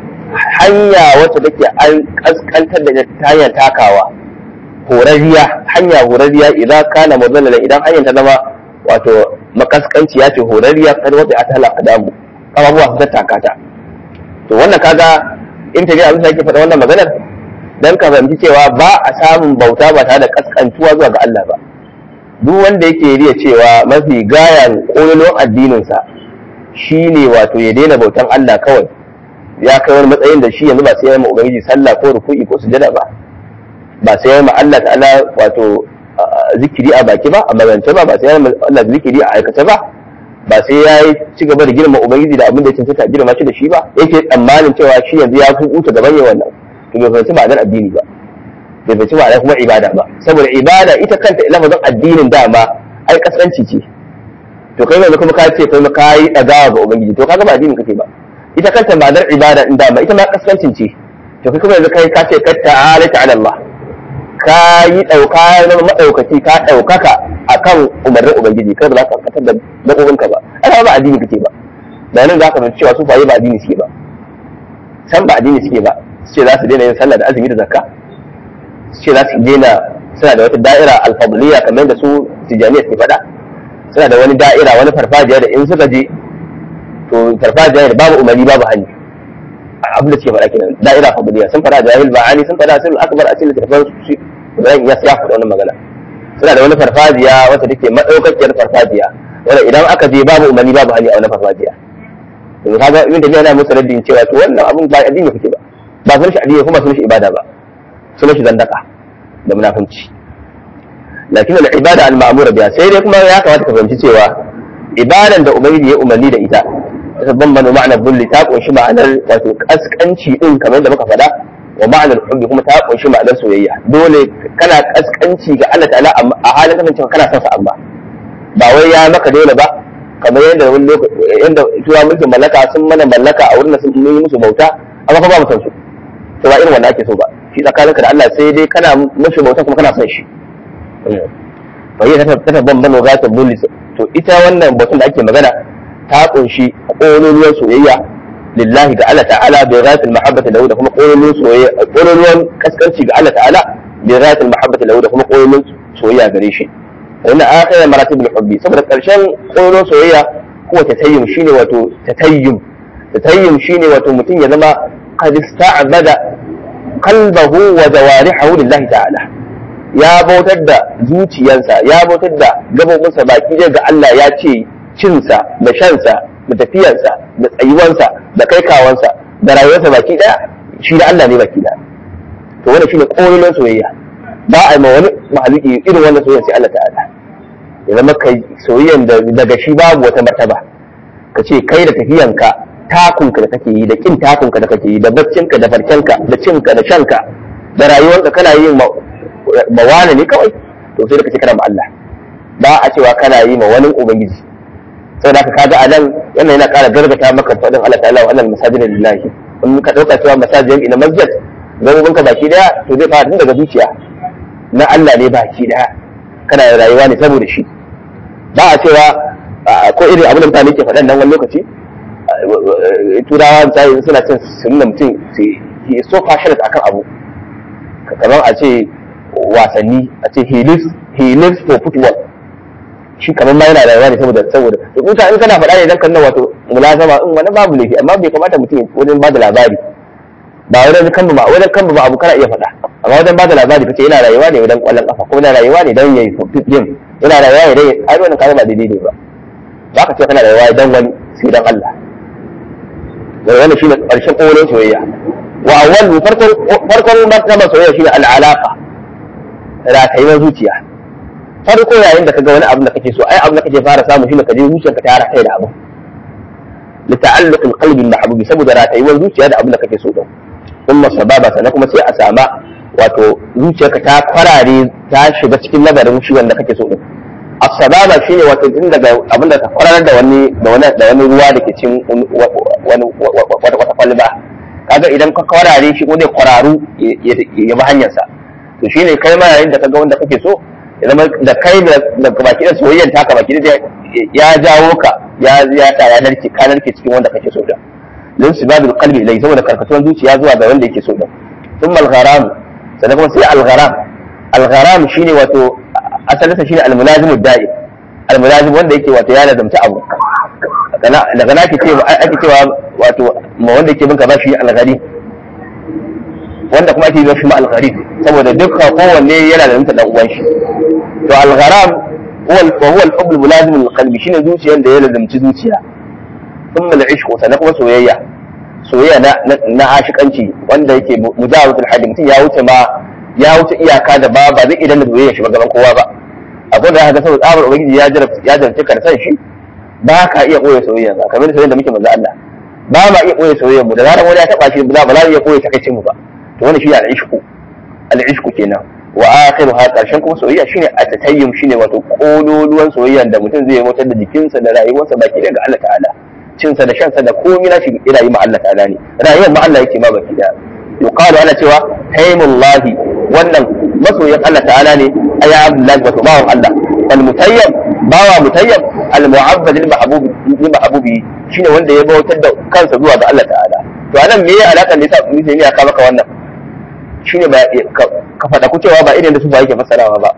hanya wacce take an kaskantar da ta hanyar takawa horariya hanya horariya idan kana mudallala idan hanyar ta zama wato makaskanci ya ce horariya kada wata ta halaka damu abubuwa su tattaka ta to wannan kaga in ta abin da yake faɗa wannan maganar dan ka fahimci cewa ba a samun bauta ba tare da kaskantuwa zuwa ga Allah ba duk wanda yake riya cewa mafi gayan kololon addininsa shine wato ya daina bautan Allah kawai ya kai wani matsayin da shi yanzu ba sai ya ma ubangiji sallah ko ruku'i ko sujada ba ba sai ya ma Allah ta'ala wato zikiri a baki ba a magance ba ba sai ya ma Allah zikiri a aikace ba ba sai ya yi ci gaba da girma ubangiji da abin da ya cancanta girma shi da shi ba yake tsammanin cewa shi yanzu ya fi kuta gaban yawan nan to bai fahimci ma'anar addini ba bai fahimci ma'anar kuma ibada ba saboda ibada ita kanta lafazin addinin dama ai kasance ce to kai yanzu kuma ka ce kai ka yi dagawa ga ubangiji to kaga ba addini kake ba ita kanta ma'anar ibada din dama ita ma kaskancin ce to kai kuma yanzu kai ka ce ka ta'ala ta'ala Allah ka yi dauka na madaukaki ka daukaka akan umarnin ubangiji kai ba za ka fatar da dabbobinka ba ai ba addini kake ba da nan za ka fahimci cewa su faye ba addini suke ba san ba addini suke ba su ce za su daina yin sallah da azumi da zakka su ce za su daina suna da wata da'ira alfadliya kamar da su tijaniya ke faɗa suna da wani da'ira wani farfajiya da in suka je to farfajiya da babu umarni babu hali abin da suke faɗa kenan da'ira fadliya sun faɗa jahil ba'ani sun faɗa sun akbar a cikin littattafan su Ibrahim ya ya faɗa wannan magana suna da wani farfajiya wata take madaukakiyar farfajiya wanda idan aka je babu umarni babu hali a wannan farfajiya to kaga ibn da yana musu raddin cewa to wannan abun ba addini kake ba ba sunan shi addini kuma sunan shi ibada ba sunan shi zandaka da munafunci lakin al ibada al ma'mura biha sai dai kuma ya kamata ka fahimci cewa ibadan da ubangiji ya umarni da ita ta bambano ma'anar bulli ta kunshi ma'anar wato kaskanci din kamar da muka faɗa wa ma'anar hubbi kuma ta kunshi ma'anar soyayya dole kana kaskanci ga Allah ta'ala a halin kasancewa kana son sa amma ba wai ya maka dole ba kamar yadda wani lokaci yadda tura mulkin mallaka sun mana mallaka a wurin sun yi musu bauta amma fa ba mu san su to ba irin wanda ake so ba shi tsakaninka da Allah sai dai kana musu bauta kuma kana son shi fa yi ta ta bambano za ta bulli to ita wannan batun da ake magana ta kunshi ƙololuwar soyayya lillahi ga Allah ta'ala bi ghayatil mahabbati lahu da kuma ƙololuwar soyayya ƙololuwar kaskanci ga Allah ta'ala bi ghayatil mahabbati lahu da kuma ƙololuwar soyayya gare shi wannan akhirar maratibul hubbi saboda karshen ƙololuwar soyayya ko tatayyum shine wato tatayyum tatayyum shine wato mutum ya zama qad ista'bada qalbahu wa jawarihahu lillahi ta'ala ya bautar da zuciyarsa ya bautar da gabobinsa baki ga Allah ya ce cinsa da shansa da tafiyarsa da tsayuwansa da kaikawansa da rayuwarsa baki daya shi da Allah ne baki daya to wannan shine kololon soyayya ba a ma wani mahaluki irin wannan soyayya sai Allah ta'ala ya zama kai soyayyan da daga shi babu wata martaba ka ce kai da tafiyanka takunka da kake yi da kin takunka da kake yi da baccinka da farkenka da cinka da shanka da rayuwarka kana yin mawana ne kawai to sai da kace kana ma Allah ba a cewa kana yi ma wani ubangiji saboda haka kaga a nan yana yana ƙara gargata maka faɗin Allah ta'ala wa annal masajid lillahi in ka dauka cewa masajid ina masjid gabobinka baki daya to zai fara tun daga zuciya na Allah ne baki daya kana rayuwa ne saboda shi ba a cewa ko irin abin da mutane ke faɗan nan wani lokaci turawa misali suna cin sunna mutum he is so passionate akan abu kamar a ce wasanni a ce he lives he lives for football shi kamar ma yana rayuwa ne saboda saboda in ka in kana faɗa ne dan kan wato mulazama in wani babu laifi amma bai kamata mutum wajen ba da labari ba wajen kan ba wajen kan ba abu kana iya faɗa amma wajen ba da labari kace yana rayuwa ne dan kwallon kafa ko yana rayuwa ne dan yayi game yana rayuwa ne dan ai wannan kaga ba daidai ne ba ba ka ce kana rayuwa dan wani sai dan Allah wai wannan shine karshen ƙorin soyayya wa awwal farkon farkon martaba soyayya shine al-alaqa ratayuwar zuciya farko yayin da kaga wani abu da kake so ai abu da kake fara samu shine ka je zuciyarka ta rata da abu li ta'alluq al-qalbi bil mahbubi saboda ratayuwar zuciya da abu da kake so din umma sababa sannan kuma sai a sama wato zuciyarka ta kwarare ta shiga cikin labarin shi wanda kake so din as-sababa shine wato tun daga abin da ka kwararar da wani da wani da wani ruwa da ke cikin wani wata kwalba kaga idan ka kwarare shi ko zai kwararu ya bi hanyarsa to shine kai ma yayin da kaga wanda kake so ya zama da kai da baki da soyayyar taka baki da ya jawo ka ya ya ta ya narke ka narke cikin wanda kake so da lin sibabul qalbi ilai saboda karkatuwar zuciya zuwa ga wanda yake so da thumma al-gharam sannan kuma sai al-gharam al-gharam shine wato asalinsa shine al-mulazimud da'im al-mulazim wanda yake wato ya lazamta abu daga na ake cewa ake cewa wato ma wanda yake binka ba shi al-gharib wanda kuma ake yi shi ma al-gharib saboda dukkan kowanne yana da dan uwan shi to al-gharam huwa huwa al-hubb al-mulazim lil-qalbi shine zuciyar da ya lazamci zuciya thumma al-ishq sannan kuma soyayya soyayya na na ashikanci wanda yake mujawazatul hadd mutum ya wuce ma ya wuce iyaka da ba ba zai idan da soyayya shi ba gaban kowa ba akwai da haka saboda tsabar ubangiji ya jarabta ya jarabta ka san shi ba ka iya koya soyayya ba kamar soyayya da muke manzo Allah ba ma iya koya soyayya mu da zarar wani ya taba shi ba za mu iya koya takaicin mu ba to wannan shi ne al-ishqu al-ishqu kenan wa akhiruha karshen kuma soyayya shine atatayyum shine wato kololuwan soyayya da mutum zai mutar da jikinsa da rayuwarsa baki daga Allah ta'ala cinsa da shansa da komai na shi yana yi ma Allah ta'ala ne rayuwar ma Allah yake ma baki da yuqalu ana cewa taymullahi wannan masoyin Allah ta'ala ne aya abdullahi wato bawan Allah al mutayyab bawa mutayyab al mu'abbad lil mahbub lil mahbubi shine wanda ya bautar da kansa zuwa ga Allah ta'ala to anan me ya alaka ne sa mutum ya ka maka wannan shine ba ka faɗa ku cewa ba irin da su ba yake fassarawa ba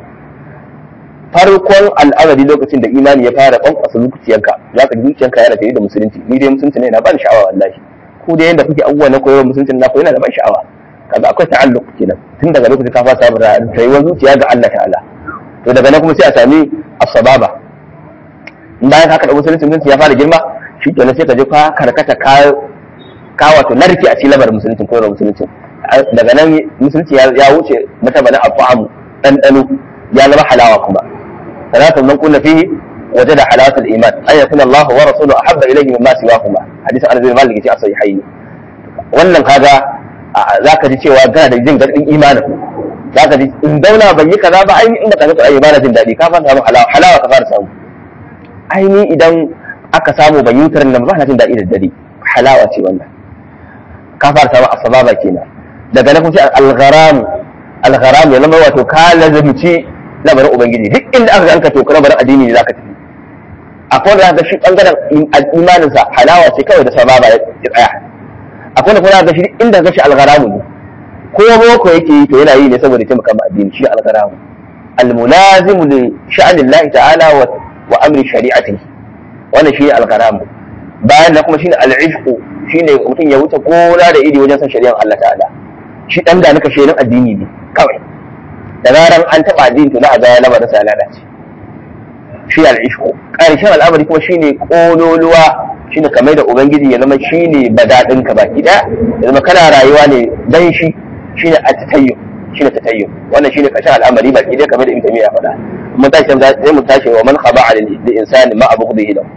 farkon al'amari lokacin da imani ya fara kwankwasa zuciyanka za ka ji zuciyanka yana tare da musulunci ni dai musulunci ne na ban sha'awa wallahi ku da yanda kuke abubuwa na koyarwa musulunci na koyi yana da ban sha'awa kaga akwai ta'alluq kenan tun daga lokacin ka fara samun rayuwar zuciya ga Allah ta'ala to daga nan kuma sai a sami as-sababa in bayan haka da musulunci musulunci ya fara girma shi kenan sai ka je ka karkata ka ka wato narke a cikin labarin musulunci koyarwa musulunci daga nan musulunci ya wuce mutabanin afamu ɗanɗano ya zama halawa kuma ثلاثة من كنا فيه وجد حلاوة الإيمان أن يكون الله ورسوله أحب إليه مما سواهما حديث أنس بن مالك في الصحيحين wannan kaga za ka ji cewa kana da jin daɗin imanin za ka ji in dauna ban yi kaza ba aini in baka ga ai bana jin daɗi ka fara samu halawa halawa ka fara samu aini idan aka samu ban yi nan ba na jin daɗi da dare halawa ce wannan ka fara samu asbaba kenan daga nan kuma sai al-gharam al-gharam ya zama wato ka lazimci lamarin ubangiji duk inda aka ganka to lamarin addini ne zaka tafi akwai wanda zaka shi bangaren imanin sa halawa ce kawai da sababa ya tsaya akwai wanda kuma zaka shi inda zaka shi algharamu ne ko boko yake yi to yana yi ne saboda taimaka ma addini shi algharamu almulazimu li sha'anillahi ta'ala wa wa amri shari'atihi wannan shi algharamu bayan nan kuma shine al'ishqu shine mutum ya wuce gona da iri wajen san shari'ar Allah ta'ala shi dan da nika shirin addini ne kawai da zaran an taɓa addini to za a ga ya lamarin sa lalace shi al'ishku ƙarshen al'amari kuma shine ƙololuwa shine kamar da ubangiji ya zama shine badadin ka baki ɗaya ya zama kana rayuwa ne dan shi shine at-tatayyum shine tatayyum wannan shine ƙarshen al'amari baki ɗaya kamar da ibn taymiya ya faɗa mun tashi sai mu tashi wa man khaba'a lil insani ma abughdihi lahu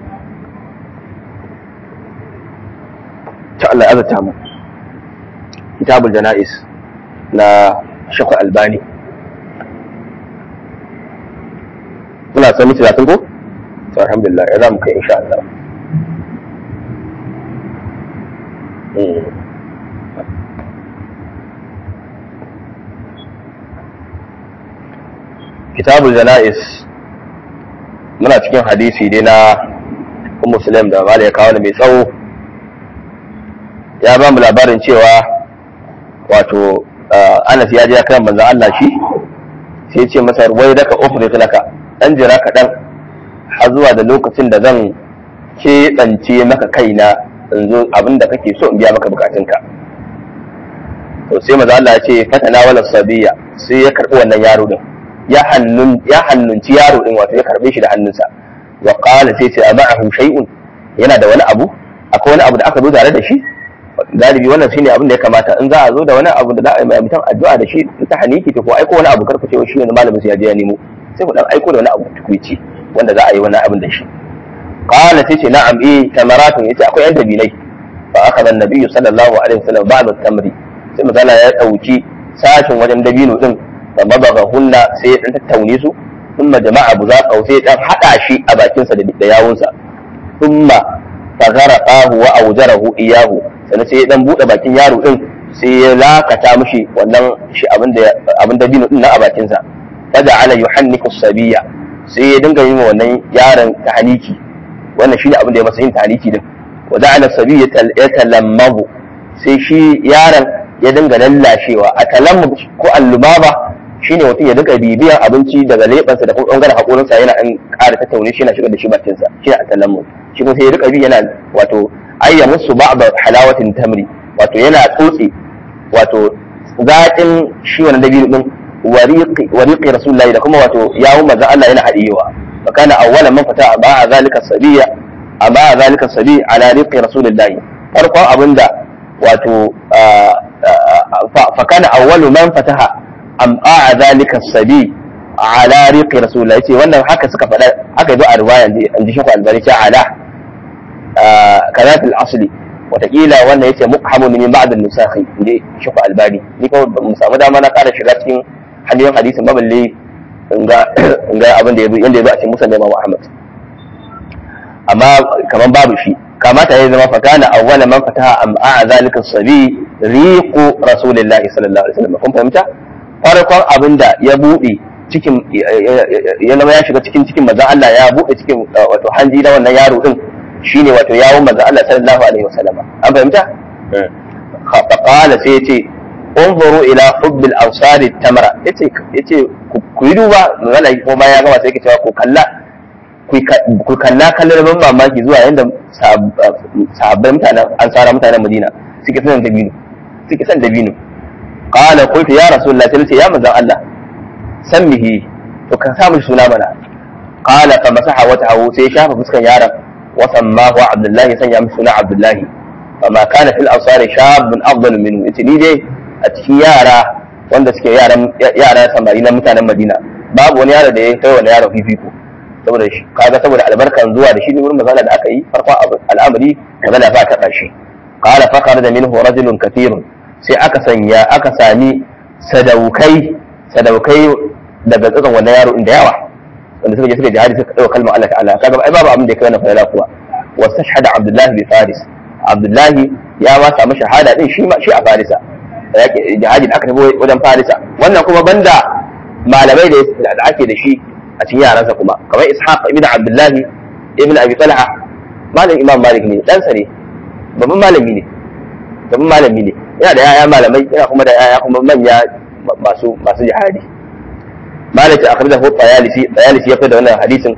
ta Allah azata mu kitabul jana'is na shakwa albani muna son miki talatin ko to alhamdulillah ya zamu kai insha Allah kitabul jana'is muna cikin hadisi dai na kun muslim da mala ya kawo da mai tsawo ya ba mu labarin cewa wato Anas ya je ya kai manzon Allah shi sai ya ce masa wai daka ufri laka dan jira kaɗan har zuwa da lokacin da zan keɓance maka kaina in zo abin da kake so in biya maka bukatunka to sai maza Allah ya ce fatana wala sabiya sai ya karbi wannan yaro din ya hannun ya hannunci yaro din wato ya karbe shi da hannunsa wa qala sai ce ama'ahu shay'un yana da wani abu akwai wani abu da aka zo tare da shi galibi wannan shine abin da ya kamata in za a zo da wani abu da za a yi mutum addu'a da shi ta haniki to ko aiko wani abu karku ce shi ne malamin sai ya je ya nemo sai ku dan aiko da wani abu tukuici wanda za a yi wani abin da shi qala sai ce na'am eh tamaratun yace akwai yan dabilai fa akhadha an-nabiy sallallahu alaihi wasallam ba'd at-tamri sai misala ya dauki sashin wajen dabino din da mabaga hunna sai ya dan tattaune su thumma jama'a buzaqa sai dan hada shi a bakin sa da yawunsa thumma fagharafahu wa awjarahu iyahu sannan sai ya dan bude bakin yaro din sai ya lakata mishi wannan shi abin da abin dabino din na a bakin sa faja'ala yuhanniku as-sabiyya sai ya dinga yin wannan yaron tahniki wannan shine abin da ya masa yin tahniki din wa ja'ala as-sabiyya yatalammabu sai shi yaron ya dinga lallashewa a talammub ko allubaba shine mutum ya dinga bibiyan abinci daga lebansa da kuma bangaren hakorinsa yana an ƙara tattaune shi yana shigar da shi bakin sa shine a talammub shi kuma sai ya rika bi yana wato ayya musu ba'd halawatin tamri wato yana tsotse wato zaƙin shi wannan dabino din wariqi wariqi rasulullahi da kuma wato yawo manzon Allah yana hadiyewa fa kana awwalan man fata ba zalika sabiya amma zalika sabi ala riqi rasulullahi farkon abinda wato fa kana awwalu man fataha amma zalika sabi ala riqi rasulullahi yace wannan haka suka faɗa haka yazo a riwaya an ji shi ko albani ce ala kazat al-asli watakila wannan yace muqhamun min ba'd an-nusakhi inji shi ko albani ni ko mu samu dama na ƙara shiga cikin hanyoyin hadisin maballe in ga abin da ya yanda ya zo a cikin musan Imam Ahmad amma kaman babu shi kamata ya zama fakana awwala man fataha am a zalika sabi riqu rasulillahi sallallahu alaihi wasallam kun fahimta farkon abin da ya bude cikin ya zama ya shiga cikin cikin manzon Allah ya bude cikin wato hanji na wannan yaro din shine wato yawon manzon Allah sallallahu alaihi wasallam an fahimta fa qala sai yace انظروا الى حب الانصار التمره yace yace ku yi duba magana ko ma ya gama sai yake cewa ku kalla ku kalla kallon ban mamaki zuwa yanda sahabban mutanen ansara mutanen Madina suke son dabino suke son dabino qala qultu ya rasulullah sai ce ya manzon Allah sammihi to ka samu suna mana qala fa masaha wajhahu sai shafa fuskan yaron wa sammahu abdullahi sanya mishi suna abdullahi فما كان في الأنصار شاب أفضل منه yace ni dai a cikin yara wanda suke yaran yara samari na mutanen Madina babu wani yaro da ya kai wani yaro fifiko saboda shi kaga saboda albarkan zuwa da shi ne wurin mazala da aka yi farkon al'amari mazala ba ta shi qala fa kharaja minhu rajulun kathirun sai aka sanya aka sami sadaukai sadaukai daga tsakan wannan yaro inda yawa wanda suka je suka jihadi suka dauka kalmar Allah ta'ala kaga ai babu abin da ya kai wannan fara kuwa wastashhada Abdullah bi Faris Abdullahi ya ma samu shahada din shi shi a Farisa yake jihadi da aka tafi wajen Farisa wannan kuma banda malamai da ake da shi a cikin yaransa kuma kamar Ishaq ibn Abdullahi ibn Abi Talha malam Imam Malik ne dan ne babban malami ne babban malami ne yana da yaya malamai yana kuma da yaya kuma manya masu masu jihadi Malik akhrajahu Tayalisi Tayalisi ya fada wannan hadisin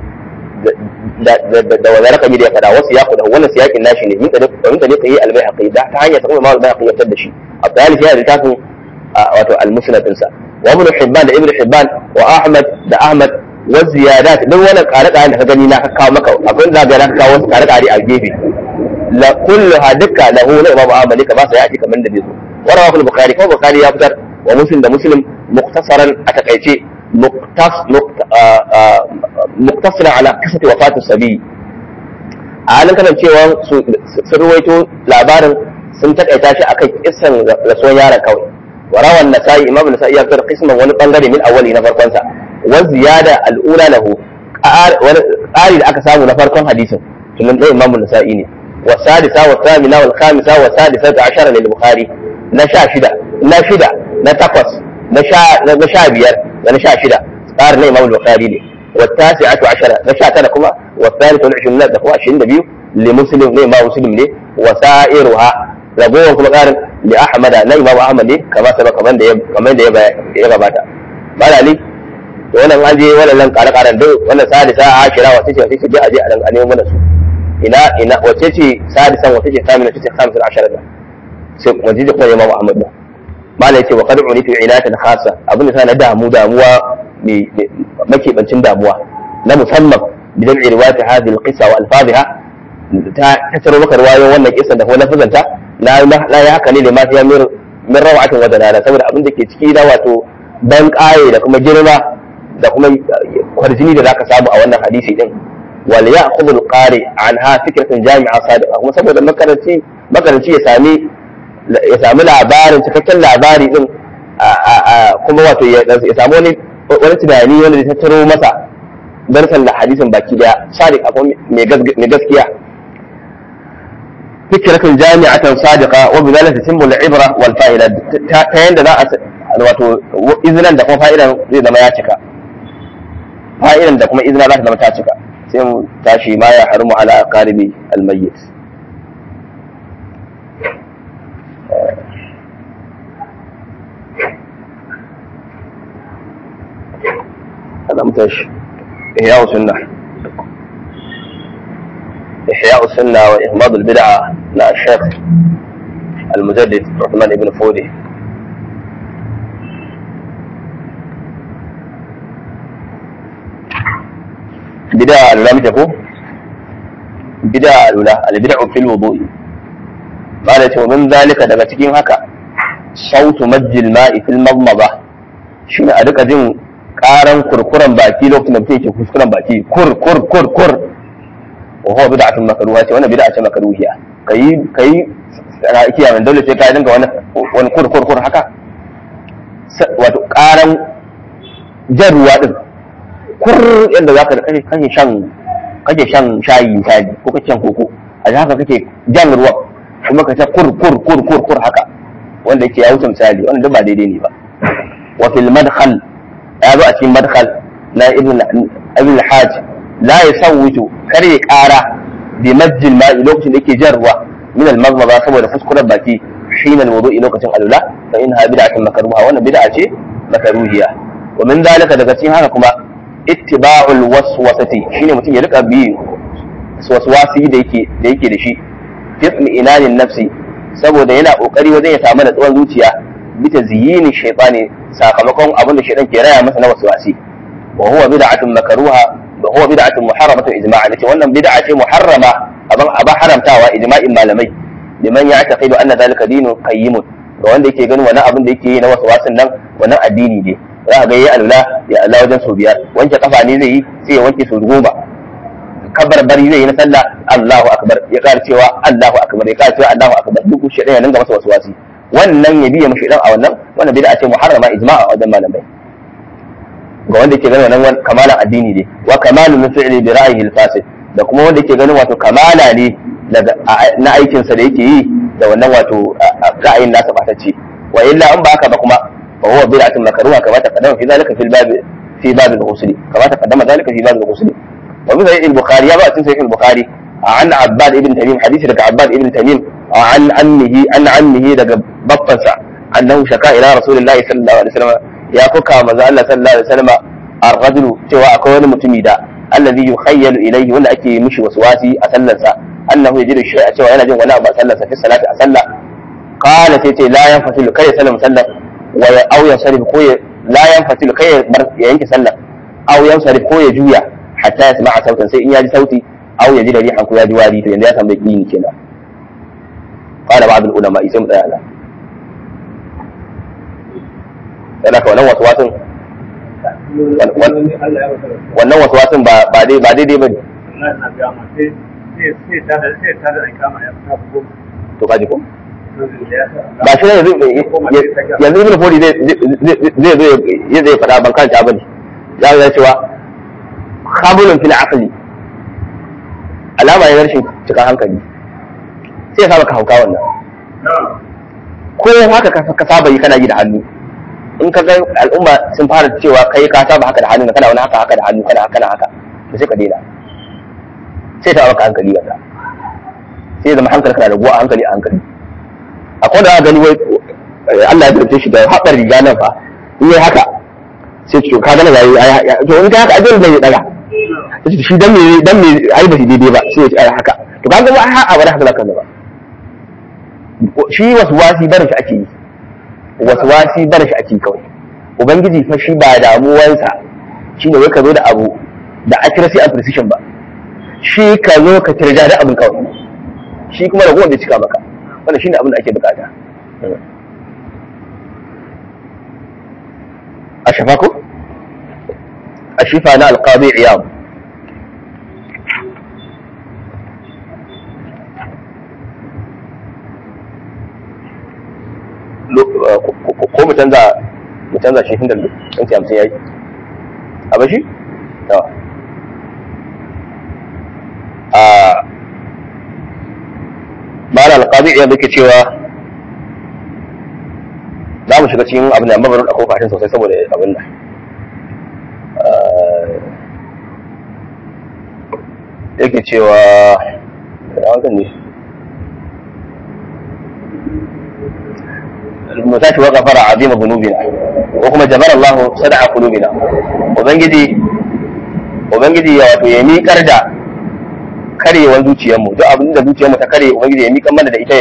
da wani rakami da ya fada wasu ya kuda wannan siyakin nashi ne min da min da ne yi albayhaqi da ta hanyar sa kuma albayhaqi ya fitar da shi Abdul ya littafin wato al-musnad dinsa wa ibn hibban da ibn hibban wa ahmad da ahmad wa ziyadat duk wannan kare kare da ka gani na ka kawo maka abin da ga na kawo wasu kare kare a gefe la kulluha dukka lahu la imam ahmad ka ba sa yati kaman da bizo wa rawahu al-bukhari ko bukhari ya fitar wa muslim da muslim muktasaran a takaice muktasira ala kasati wafatu sabi a halin kasancewa sun ruwaito labarin sun takaita shi akan kissan rasuwar yaron kawai wa rawan nasa'i imam nasa'i ya fitar kisman wani bangare min awwali na farkon sa wa ziyada al'ula lahu ƙari da aka samu na farkon hadisin sunan ɗaya imam nasa'i ne wa sadisa wa thamina wal khamisa wa sadisa ta ashara lil bukhari na sha shida na shida na takwas na sha biyar da na sha shida tsarin na imam bukhari ne والتاسعة عشرة نشاة كما والثالث والعشرين da kuma ashirin da biyu li muslim ne ma muslim ne wa sa'iruha ragowar kuma ƙarin li ahmad na imam ahmad ne kama sai kaman da kaman da ya gabata malali to wannan an je wannan kare karen duk wannan sadisa ashira wace ce wace ce je aje a dan a nemo mana su ina ina wace ce sadisan wace ce samina wace ce khamisul ashara da sai wace ce kuma imam ahmad da malai ce wa qad unitu ilatan khassa abin da na damu damuwa mai makebancin damuwa na musamman bidan irwati hadhihi alqissa wa alfadhiha ta tattaro maka ruwayoyin wannan kisan da kuma lafazanta na na ya haka ne da ma fiya min min rawatin wa dalala saboda abin da ke ciki da wato ban kaye da kuma girma da kuma kwarjini da zaka samu a wannan hadisi din wal ya'khudhu al-qari anha fikratan jami'a sadiqa kuma saboda makaranci makaranci ya sami ya sami labarin cikakken labari din kuma wato ya samu wani wani tunani wanda ya tattaro masa darsan da hadisin baki daya sadiq akwai mai gaskiya فكرة جامعة صادقة وبذلك تتم العبرة والفائدة تين da za a wato izinin da kuma fa'idan zai zama ya cika fa'idan da kuma izina za ta zama ta cika sai mu tashi ma ya harmu ala qalibi almayyit هذا متش إحياء سنة إحياء السنة وإغماض البدعة لا الشيخ المجدد عثمان بن فودي بدعة لم تكن بدعة الأولى البدع في الوضوء قالت ومن ذلك daga cikin haka sautu majjil ma'i fil madmada shine a duka jin karan kurkuran baki lokacin da mutum yake kuskuren baki kur kur kur kur wa huwa bid'atun makruha ce wannan bid'a ce makruhiya kai kai kiya man dole sai ka dinga wani wani kur kur kur haka wato karan jan ruwa din kur yadda zaka da kake kake shan kake shan shayi misali ko kake shan koko a haka kake jan ruwa kuma ka ta kur kur kur kur kur haka wanda yake ya wuce misali wannan duk ba daidai ne ba wa fil madkhal ya zo a cikin madkhal na ibn ibn al-hajj la yasawwitu kar ya kara bi majjil ma'i lokacin da yake jan ruwa min al-maghmada saboda fuskurar baki hina al-wudu'i lokacin alula fa inha bid'atun makruha wannan bid'a ce makruhiya wa min zalika daga cikin haka kuma ittiba'ul waswasati shine mutum ya rika bi waswasi da yake da yake da shi fi inanin nafsi saboda yana kokari wajen ya samu natsuwar zuciya bita ziyini shaytani sakamakon abin da shaytan ke raya masa na waswasi wa huwa bid'atun makruha wa huwa bid'atun muharramatun ijma'an ce wannan bid'a ce muharrama aban aba haramtawa ijma'in malamai liman ya'taqidu anna dhalika dinun qayyimun ga wanda yake ganin wani abin da yake yi na waswasin nan wannan addini ne za ga yi alula ya Allah wajen sau biyar wanke kafa ne zai yi sai ya wanke sau goma kabar bari zai yi na sallah Allahu akbar ya ƙara cewa Allahu akbar ya ƙara cewa Allahu akbar duk shi ya dinga masa wasu wasi wannan ya biya mashi dan a wannan wannan bid'a ce muharrama ijma'a a wajen malamai ga wanda ke ganin wannan kamalan addini ne wa kamalu min fi'li bi ra'yihi al-fasid da kuma wanda ke ganin wato kamala ne daga na aikin sa da yake yi da wannan wato ra'ayin nasa batacce wa illa in ba haka ba kuma fa huwa bid'atun makruha kama taqaddama fi zalika fil bab fi bab al-ghusl kama taqaddama zalika fi bab al-ghusl wa bi sahih al-bukhari ya ba cikin sahih al-bukhari عن عباد ابن تميم حديث لك عباد ابن تميم عن عمه عن عمه لك بطنسا أنه شكا إلى رسول الله صلى الله عليه وسلم يا فكا مزا الله صلى الله عليه وسلم الرجل سوى أكون متميدا الذي يخيل إليه ولا أكي مشي وسواسي أسلسا أنه يجد الشيء سوى أنا جن ولا أسلسا في الصلاة أسلى قال سيتي لا ينفتل كي سلم سلم أو ينصرف كوي لا ينفتل كي ينك سلم أو ينصرف كوي جويا حتى يسمع صوتا سيئن يجي صوتي aw ya ji da rihan ko ya ji wari to yanzu ya samu yaqini kenan qala ba'd al-ulama sai mu tsaya nan sai ka wannan waswasin wannan waswasin ba ba dai ba daidai bane to kaji ko ba shi yanzu yanzu ibn fodi zai zai zai zai fada ban kanta bane ya ga cewa khabulun fil aqli alama ne rashin cikin hankali sai ya saba ka hauka wannan ko haka ka saba yi kana yi da hannu in ka ga al'umma sun fara cewa kai ka saba haka da hannu kana wani haka haka da hannu kana haka haka to sai ka daina sai ta baka hankali wanda sai zama hankali kana raguwa a hankali a hankali akwai da gani wai Allah ya tarce shi da haɓar riga nan fa in yi haka sai to ka gana yayi to in ka haka ajin da ya daga sai shi dan me dan me ai ba shi daidai ba sai ya ci ai haka to kaga ba ha a bari haka zaka ba shi wasu wasi bar shi ake yi wasu wasi bar shi ake kawai ubangiji fa shi ba damuwansa shi ne wai ka zo da abu da accuracy and precision ba shi ka zo ka tirja da abin kawai shi kuma da bai cika maka wannan shine abin da ake bukata a shafa ko a shifa na alqadi iyam ko mu canza mu canza shi inda ɗanci hamsin ya yi a bashi? yawa a ma'ana alƙazi iya duka cewa za mu shiga cikin abin da amma bari ɗauko kashin sosai saboda abin da yake cewa da wankan ne المساك وغفر عظيم ذنوبنا وكما جبر الله صدع قلوبنا ubangiji ubangiji ya wato ya miƙar da karewar zuciyarmu duk abin da zuciyarmu ta kare ubangiji ya miƙar mana da ita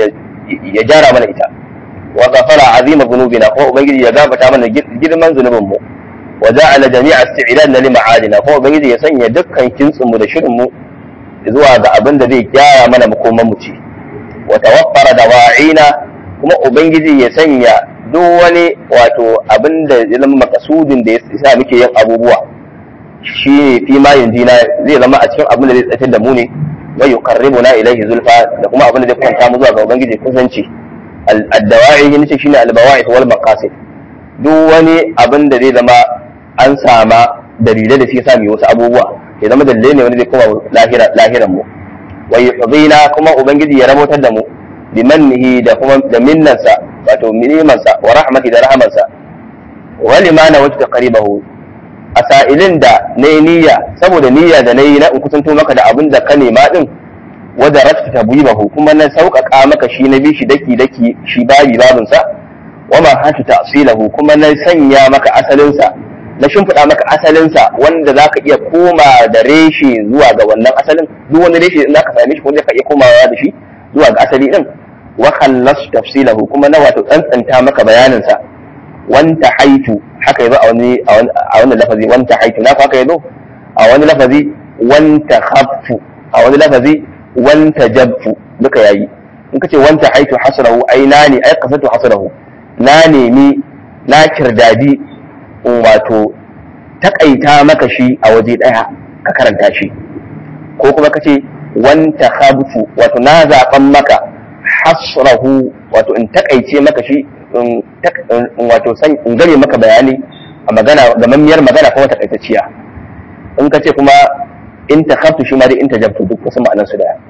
ya gyara mana ita wa ghafara azima dhunubina ko ubangiji ya gafata mana girman zunubin mu wa ja'ala jami'a isti'dadna li ma'adina ko ubangiji ya sanya dukkan kintsin mu da shirin mu zuwa ga abin da zai gyara mana makoman mu ci wa tawaffara dawa'ina kuma ubangiji ya sanya duk wani wato abin da ya zama makasudin da ya sa muke yin abubuwa shi ne fi ma yanjina zai zama a cikin abin da zai tsaftar da mu ne wa yuqarribuna ilayhi zulfa da kuma abin da zai kwanta mu zuwa ga ubangiji kusanci ad-dawa'i ne ce shine al-bawa'id wal maqasid duk wani abin da zai zama an sama dalilai da suke sa mu wasu abubuwa ya zama dalilai ne wanda zai koma lahira lahiran mu wa yuhdina kuma ubangiji ya rabotar da mu bimannihi da kuma da minnansa wato nimansa wa rahmati da rahamansa wa limana wajta qaribahu a sa'ilin da nayi niyya saboda niyya da nayi na in kusanto maka da abin da ka nema din wa da rafta tabibahu kuma na sauƙaƙa maka shi na bi shi daki daki shi babi babin sa wa ma hatu ta'silahu kuma na sanya maka asalin sa na shimfiɗa maka asalin sa wanda zaka iya koma da reshe zuwa ga wannan asalin duk wani reshe in zaka same shi ko zaka iya komawa da shi zuwa ga asali din wa khallasu tafsilahu kuma na wato tsantsanta maka bayanin sa wanta haitu haka yazo a wani a wani lafazi wanta haitu na haka yazo a wani lafazi wanta khaffu a wani lafazi wanta jabfu duka yayi in kace wanta haitu hasrahu ai na ne ai kasatu hasrahu na nemi na kirdadi wato takaita maka shi a waje daya ka karanta shi ko kuma kace wanta khabfu wato na zaban maka hasrahu wato in takaice maka shi in wato san in gane maka bayani a magana da mammiyar magana kuma takaitacciya in ka ce kuma in ta khaftu shi ma dai in ta jabtu duk wasu ma'anar su daya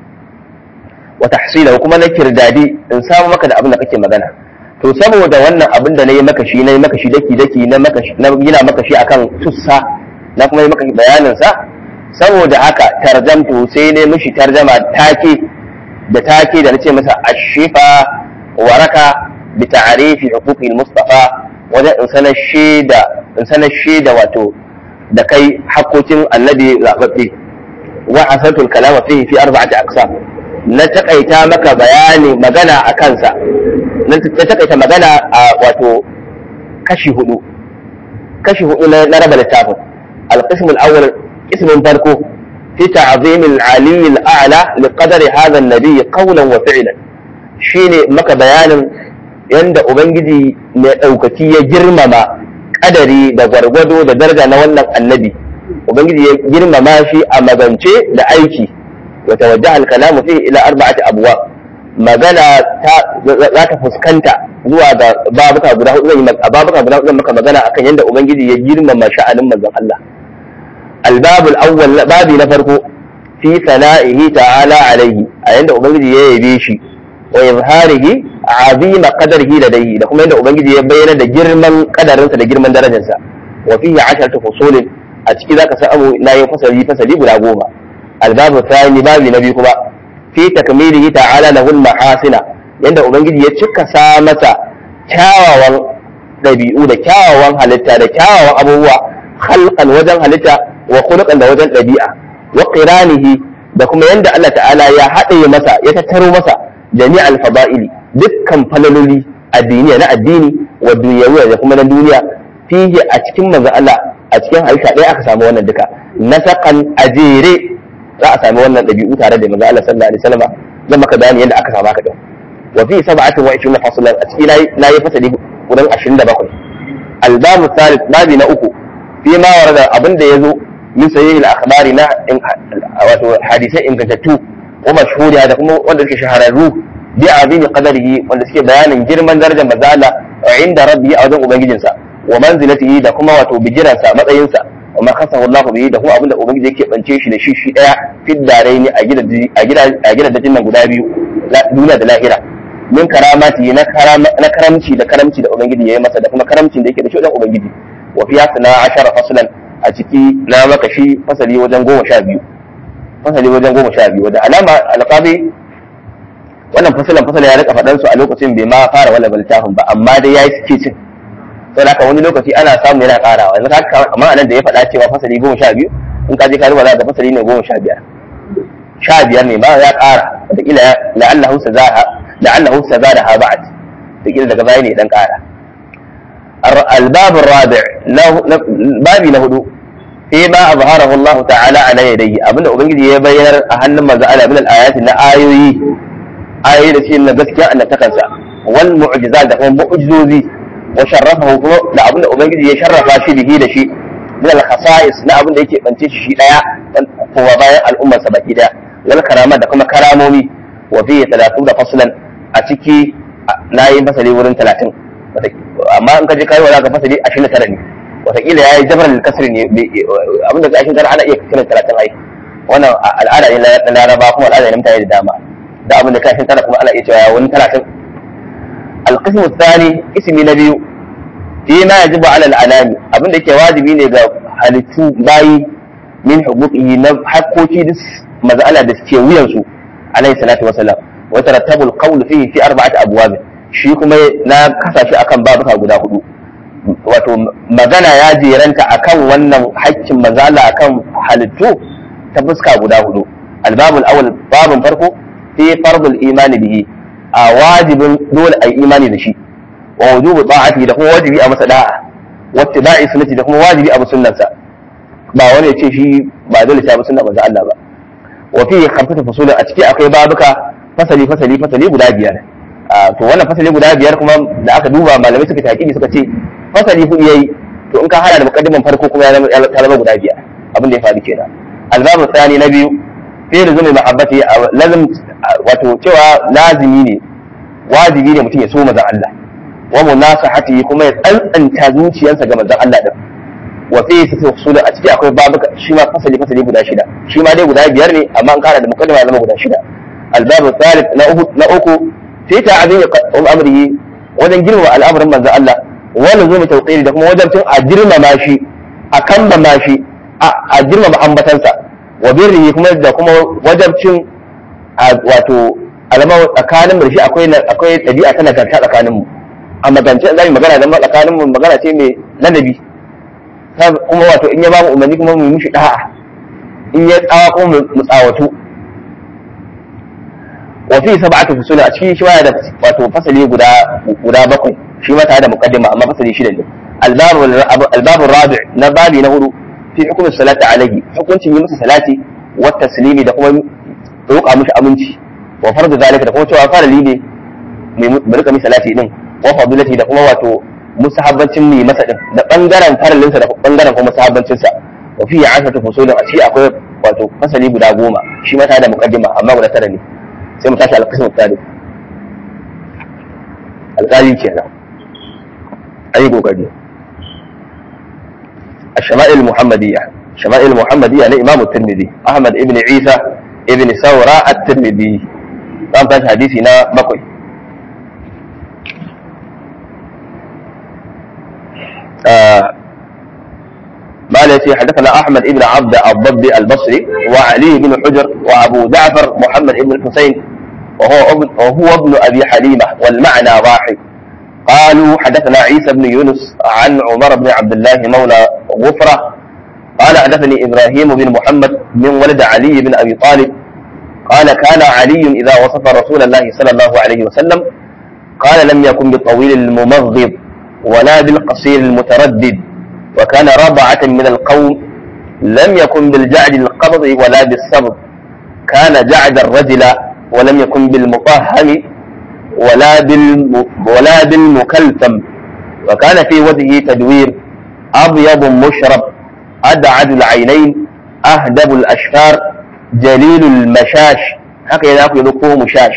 wa tahsila kuma na kirdadi in samu maka da abin da kake magana to saboda wannan abin da na yi maka shi na yi maka shi daki daki na maka shi na gina maka shi akan tussa na kuma yi maka bayanin sa saboda haka tarjamtu sai ne mishi tarjama take da take da nace masa ashifa waraka bi ta'rifi huquqi mustafa wajen in sanar shaida in sanar shaida wato da kai hakokin annabi zababbe wa asatul kalama fihi fi arba'ati aqsam na takaita maka bayani magana a kansa na takaita magana a wato kashi hudu kashi hudu na raba littafin القسم الأول اسم فرقه في تعظيم العلي الأعلى لقدر هذا النبي قولا وفعلا شيني مك بيان يند أبنجدي لأوكتي يجرمما قدري da gwargwado da daraja na wannan annabi ubangiji ya girmama shi a magance da aiki wa tawajjaha al-kalamu fihi ila arba'ati abwa magana ta za ta fuskanta zuwa ga babuka guda hudu zan yi babuka guda hudu maka magana akan yadda ubangiji ya girmama sha'anin manzon Allah الباب الأول بابي نفرق في ثنائه تعالى عليه عند أبنجي يبيشي وإظهاره عظيم قدره لديه لكم عند أبنجي يبين دا جرما قدر دا جرما درجة وفيه عشرة فصول أتكي ذاك سأمو لا يفصل فصل بلا قوما الباب الثاني بابي نبيكما في تكميله تعالى له المحاسن yanda ubangiji ya cika sa masa kyawawan ɗabi'u da kyawawan halitta da kyawawan abubuwa halkan wajen halitta wa khuluqan da wajen ɗabi'a wa qiranihi da kuma yanda Allah ta'ala ya haɗe masa ya tattaro masa jami'al fada'ili dukkan falaloli addiniya na addini wa dunyawiya da kuma na duniya fihi a cikin manzo Allah a cikin halitta ɗaya aka samu wannan duka nasakan ajere za a sami wannan ɗabi'u tare da manzo Allah sallallahu alaihi wasallam zan maka bayani yadda aka samu haka din wa fi sab'atin wa 20 faslan a cikin nayi fasali wurin 27 albabu thalith babi na uku fi ma warada abin da yazo min sahih al-akhbari na wato hadisai ingantattu wa mashhuriya da kuma wanda suke shahararru bi azimi qadarihi wanda suke bayanin girman darajar manzo Allah inda rabbi a wajen ubangijinsa wa manzilatihi da kuma wato bijiransa matsayinsa wa ma kasahu Allah bihi da kuma abinda ubangiji yake bance shi da shi shi daya fiddare ne a gidan a gidan a gidan dajin nan guda biyu duniya da lahira min karamati na na karamci da karamci da ubangiji yayi masa da kuma karamcin da yake da shi wajen ubangiji wa fi yasna ashara faslan a ciki na maka shi fasali wajen goma sha biyu fasali wajen goma sha biyu da alama alqabi wannan fasalan fasala ya rika faɗan su a lokacin bai ma fara wala baltahun ba amma dai yayi suke cin sai haka wani lokaci ana samu yana karawa yanzu haka amma anan da ya faɗa cewa fasali goma sha biyu in ka je ka rubuta da fasali ne goma sha biyar sha biyar ne ba ya ƙara wataƙila la'allahu sazaha la'allahu sazadaha ba'd wataƙila daga baya ne dan ƙara الباب الرابع بابي نهدو فيما أظهره الله تعالى على يديه أبن أبنجي يبين أهل ما زال من الآيات إن آيوي آيوي لسي إن قسكي أن تكنسى والمعجزات ده معجزوزي وشرفه كما da abin da ubangiji ya sharrafa shi bihi da shi min al-khasa'is na abin da yake bance shi shi daya kuma bayan al'ummar sa baki daya wal karama da kuma karamomi wa fi 30 da faslan a ciki nayi fasali wurin 30 amma in ka je kai wala ka fasali 29 ne wataƙila ya yi jabar kasri ne abinda ka ashin ana iya kiran 30 ai wannan al'ada ne na laraba kuma al'ada ne mutane da dama da abinda ka ashin tara kuma ana iya cewa wani 30 القسم الثاني اسم نبي فيما يجب على الأنام abin da yake wajibi ne ga halittu bayi min huquqihi na hakkoki da maz'ala da suke wuyan su alayhi salatu wasalam wa tarattabu alqawl fihi fi arba'ati abwab shi kuma na kasa shi akan babuka guda hudu wato magana ya jeranta akan wannan haƙƙin mazala akan halittu ta fuska guda hudu albabul awwal babun farko fi fardul imani bihi a wajibin dole a yi imani da shi wa wujubu ta'ati da kuma wajibi a masa da'a wa ittiba'i sunnati da kuma wajibi a sunnansa ba wani ya ce shi ba dole sai sunna manzo Allah ba wa fi khamsatu fusulin a ciki akwai babuka fasali fasali fasali guda biyar to wannan fasali guda biyar kuma da aka duba malamai suka taƙiƙi suka ce fasali hudu yayi to in ka hada da muqaddiman farko kuma ya zama guda biyar abin da ya faru kenan albabu tsani na biyu fi rizumi mahabbati lazim wato cewa lazimi ne wajibi ne mutum ya so manzon Allah wa munasahati kuma ya tsantsanta zuciyarsa ga manzon Allah din wa fi sita usul a ciki akwai babuka shi ma fasali fasali guda shida shi ma dai guda biyar ne amma an kara da muqaddima ya zama guda shida albabu thalith na uku na uku fi ta'zimi amrihi wajen girmama al'amarin manzon Allah wa lazumi tawqiri da kuma wajen tun a girmama shi a kambama shi a girmama ambatansa wa birrihi kuma da kuma wajabcin wato alama tsakanin mu da shi akwai akwai ɗabi'a ta nagarta tsakanin mu a magance za mu magana da tsakanin mu magana ce mai ladabi kuma wato in ya ba mu umarni kuma mu yi mishi da'a in ya tsawa kuma mu tsawatu wa fi sab'atu fusul a cikin shi da wato fasali guda guda bakwai shi ma tare da muqaddima amma fasali shida ne albabu albabu rabi na babi na hudu fi hukumin salati alaihi hukuncin yi masa salati wa taslimi da kuma roƙa mishi aminci wa fardu zalika da kuma cewa farali ne mai rika mishi salati din wa fadilati da kuma wato musahabbancin mai masa din da bangaren faralinsa da bangaren kuma musahabbancin sa wa fi ashatu fusulun a ciki akwai wato fasali guda goma shi ma tare da muqaddima amma guda tara ne sai mu tashi alqismu tsari alƙali kenan ayi kokari الشمائل المحمدية شمائل المحمدية لإمام الترمذي أحمد ابن عيسى ابن ثورة الترمذي قام فاش حديثنا بقي آه ما التي حدثنا أحمد ابن عبد الضبي البصري وعلي بن حجر وأبو جعفر محمد ابن الحسين وهو ابن وهو ابن ابي حليمه والمعنى واحد قالوا حدثنا عيسى بن يونس عن عمر بن عبد الله مولى غفره قال حدثني ابراهيم بن محمد من ولد علي بن ابي طالب قال كان علي اذا وصف رسول الله صلى الله عليه وسلم قال لم يكن بالطويل الممغض ولا بالقصير المتردد وكان ربعة من القوم لم يكن بالجعد القبض ولا بالصبر كان جعد الرجل ولم يكن بالمطهم ولا بالم ولا بالمكلتم وكان في وجهه تدوير أبيض مشرب أدعد العينين أهدب الأشفار جليل المشاش هكذا يقول مشاش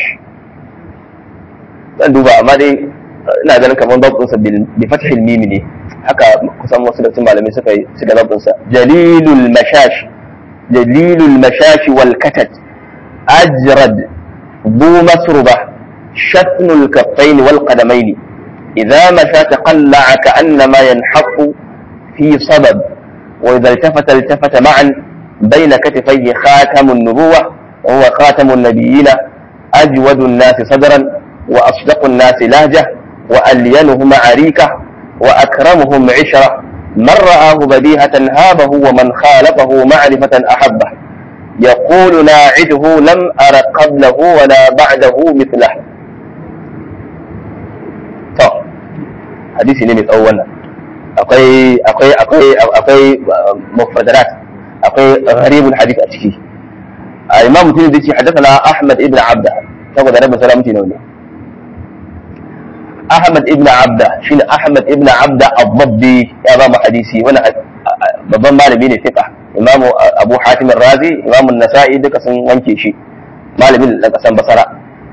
zan duba amma dai ina ganin kamar babinsa bi fathil mimi ne haka kusan wasu da malamai suka yi suka babinsa jalilul mashash jalilul mashash wal katat ajrad bu masruba shatnul kaffain wal qadamain idza masha taqalla'a ka'annama yanhaqu fi sabab wa idza iltafata iltafata ma'an bayna katifayhi khatamun nubuwah wa huwa khatamun nabiyina ajwadun nasi sadran وأصدق الناس لهجة وألينهم عريكة وأكرمهم عشرة من رآه بديهة هابه ومن خالفه معرفة أحبه يقول ناعده لم أر قبله ولا بعده مثله to hadisi ne mai tsawo wannan akwai akwai akwai akwai mufradarat akwai gharibul hadith a ciki a imam mutum da ce haddathana ahmad ibn abda saboda rabin salamti ne ne Ahmad ibn Abda shine Ahmad ibn Abda Abdabbi ya ba mu hadisi wani babban malami ne fiqa Imam Abu Hatim Razi Imam Nasa'i duka sun wanke shi malamin da kasan Basra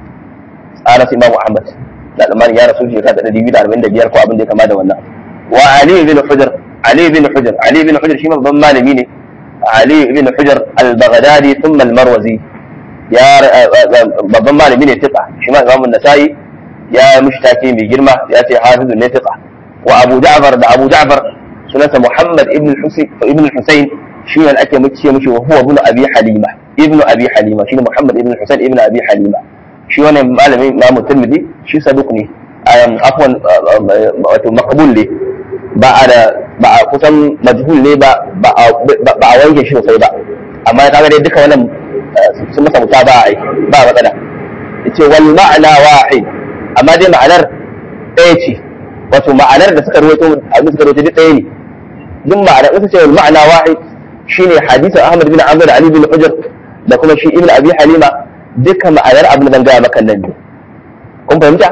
tsara su Imam Ahmad da almani ya rasu shekara da 245 ko abin da ya kama da wannan wa Ali ibn Hujr Ali ibn Hujr Ali ibn Hujr shi babban malami ne Ali ibn Hujr al-Baghdadi thumma al-Marwazi ya babban malami ne fiqa shi ma Imam Nasa'i ya mushtaki mai girma ya ce hafizu ne fiqa wa abu ja'far da abu ja'far sunansa muhammad ibn ibn husayn shi ne ake muke mishi wa huwa ibn abi halima ibn abi halima shine muhammad ibn husayn ibn abi halima shi wannan malamin imam tirmidhi shi saduq ne ayan afwan wato maqbul ne ba a da ba a kusan majhul ne ba ba a wanke shi sosai ba amma kaga dai duka wannan sun masa mutaba ai ba matsala yace wal ma'na wahid amma dai ma'anar ɗaya ce wato ma'anar da suka rawaito abin suka rawaito duk ɗaya ne duk ma'ana wasu ce ma'ana wahid shine hadisin Ahmad bin Amr da Ali bin Hujr da kuma shi Ibn Abi Halima duka ma'anar abin da zan gaya maka nan ne kun fahimta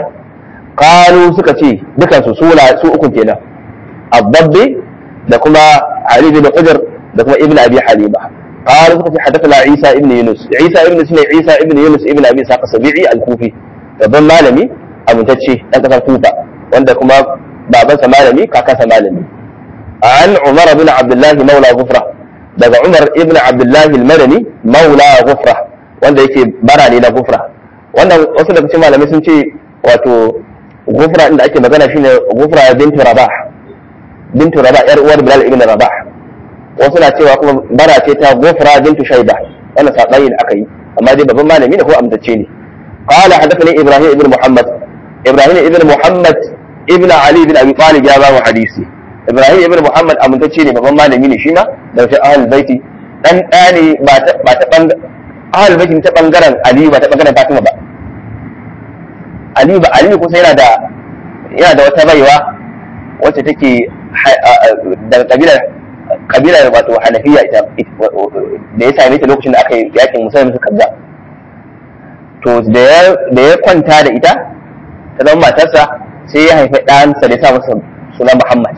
qalu suka ce dukan su suna su uku kenan Abdabbi da kuma Ali bin Hujr da kuma Ibn Abi Halima قالوا سكت حدثنا عيسى ابن يونس عيسى ابن سنة عيسى ابن يونس ابن ابي ساق السبيعي الكوفي babban malami amintacce ɗan ƙasar kufa wanda kuma babansa malami kakansa malami an umar bin abdullahi maula gufra daga umar ibn abdullahi al-madani maula gufra wanda yake bara ne na gufra wannan wasu daga cikin malamai sun ce wato gufra inda ake magana shine gufra bintu rabah bintu rabah yar uwar bilal ibn rabah wasu na cewa kuma bara ce ta gufra bintu shaiba wannan sabani da aka yi amma dai babban malami ne ko amintacce ne قال حدثني ابراهيم ابن محمد ابراهيم ابن محمد ابن علي بن ابي طالب يا بابا حديثي ابراهيم ابن محمد amintacce ne babban malami ne shi ma da shi ahlul baiti dan dani ba ta ba ta bang ahlul baiti ta bangaren ali ba ta bangaren fatima ba ali ba ali kusa yana da yana da wata baiwa wacce take daga kabilar kabilar wato hanafiya ita da ya same ta lokacin da aka yi yakin musamman su kaza to da ya kwanta da ita ta zama matarsa sai ya haifi ɗansa da ya sa masa suna Muhammad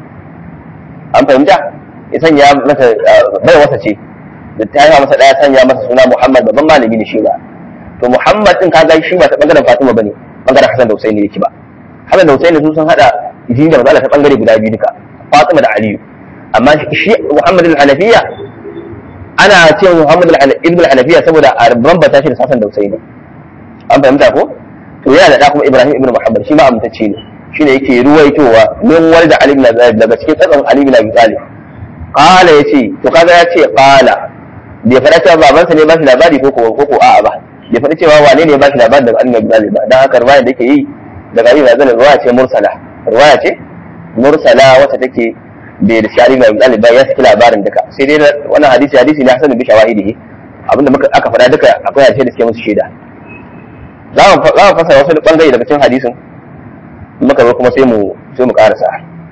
an fahimta ya sanya masa bai wasa ce da ta haifa masa ɗaya sanya masa suna Muhammad babban malami ne shi ba to Muhammad din kaga shi ba ta bangaren Fatima bane bangaren Hassan da Husaini yake ba Hassan da Husaini su sun hada jini da matsala ta bangare guda biyu duka Fatima da Aliyu amma shi Muhammad al-Hanafiya ana ce Muhammad ibn al-Hanafiya saboda a bambata shi da Hassan da Husaini an fahimta ko to yana da kuma Ibrahim ibn Muhammad shi ma amintacce ne shine yake ruwaitowa min walda Ali ibn Abi Talib daga cikin tsakan Ali ibn Abi Talib qala yace to kaga yace qala bai fara cewa babansa ne ba shi labari ko ko ko a'a ba bai faɗi cewa wane ne ba shi labarin daga Ali bin Abi ba dan haka riwaya da yake yi daga Ali bin Abi riwaya ce mursala riwaya ce mursala wacce take bai da shari bin Abi ba ya saki labarin duka sai dai wannan hadisi hadisi ne hasan bi shawahidihi abinda muka aka faɗa duka akwai hadisi da suke musu shaida za mu za mu fasara wasu bangare daga cikin hadisin muka zo kuma sai mu sai mu karasa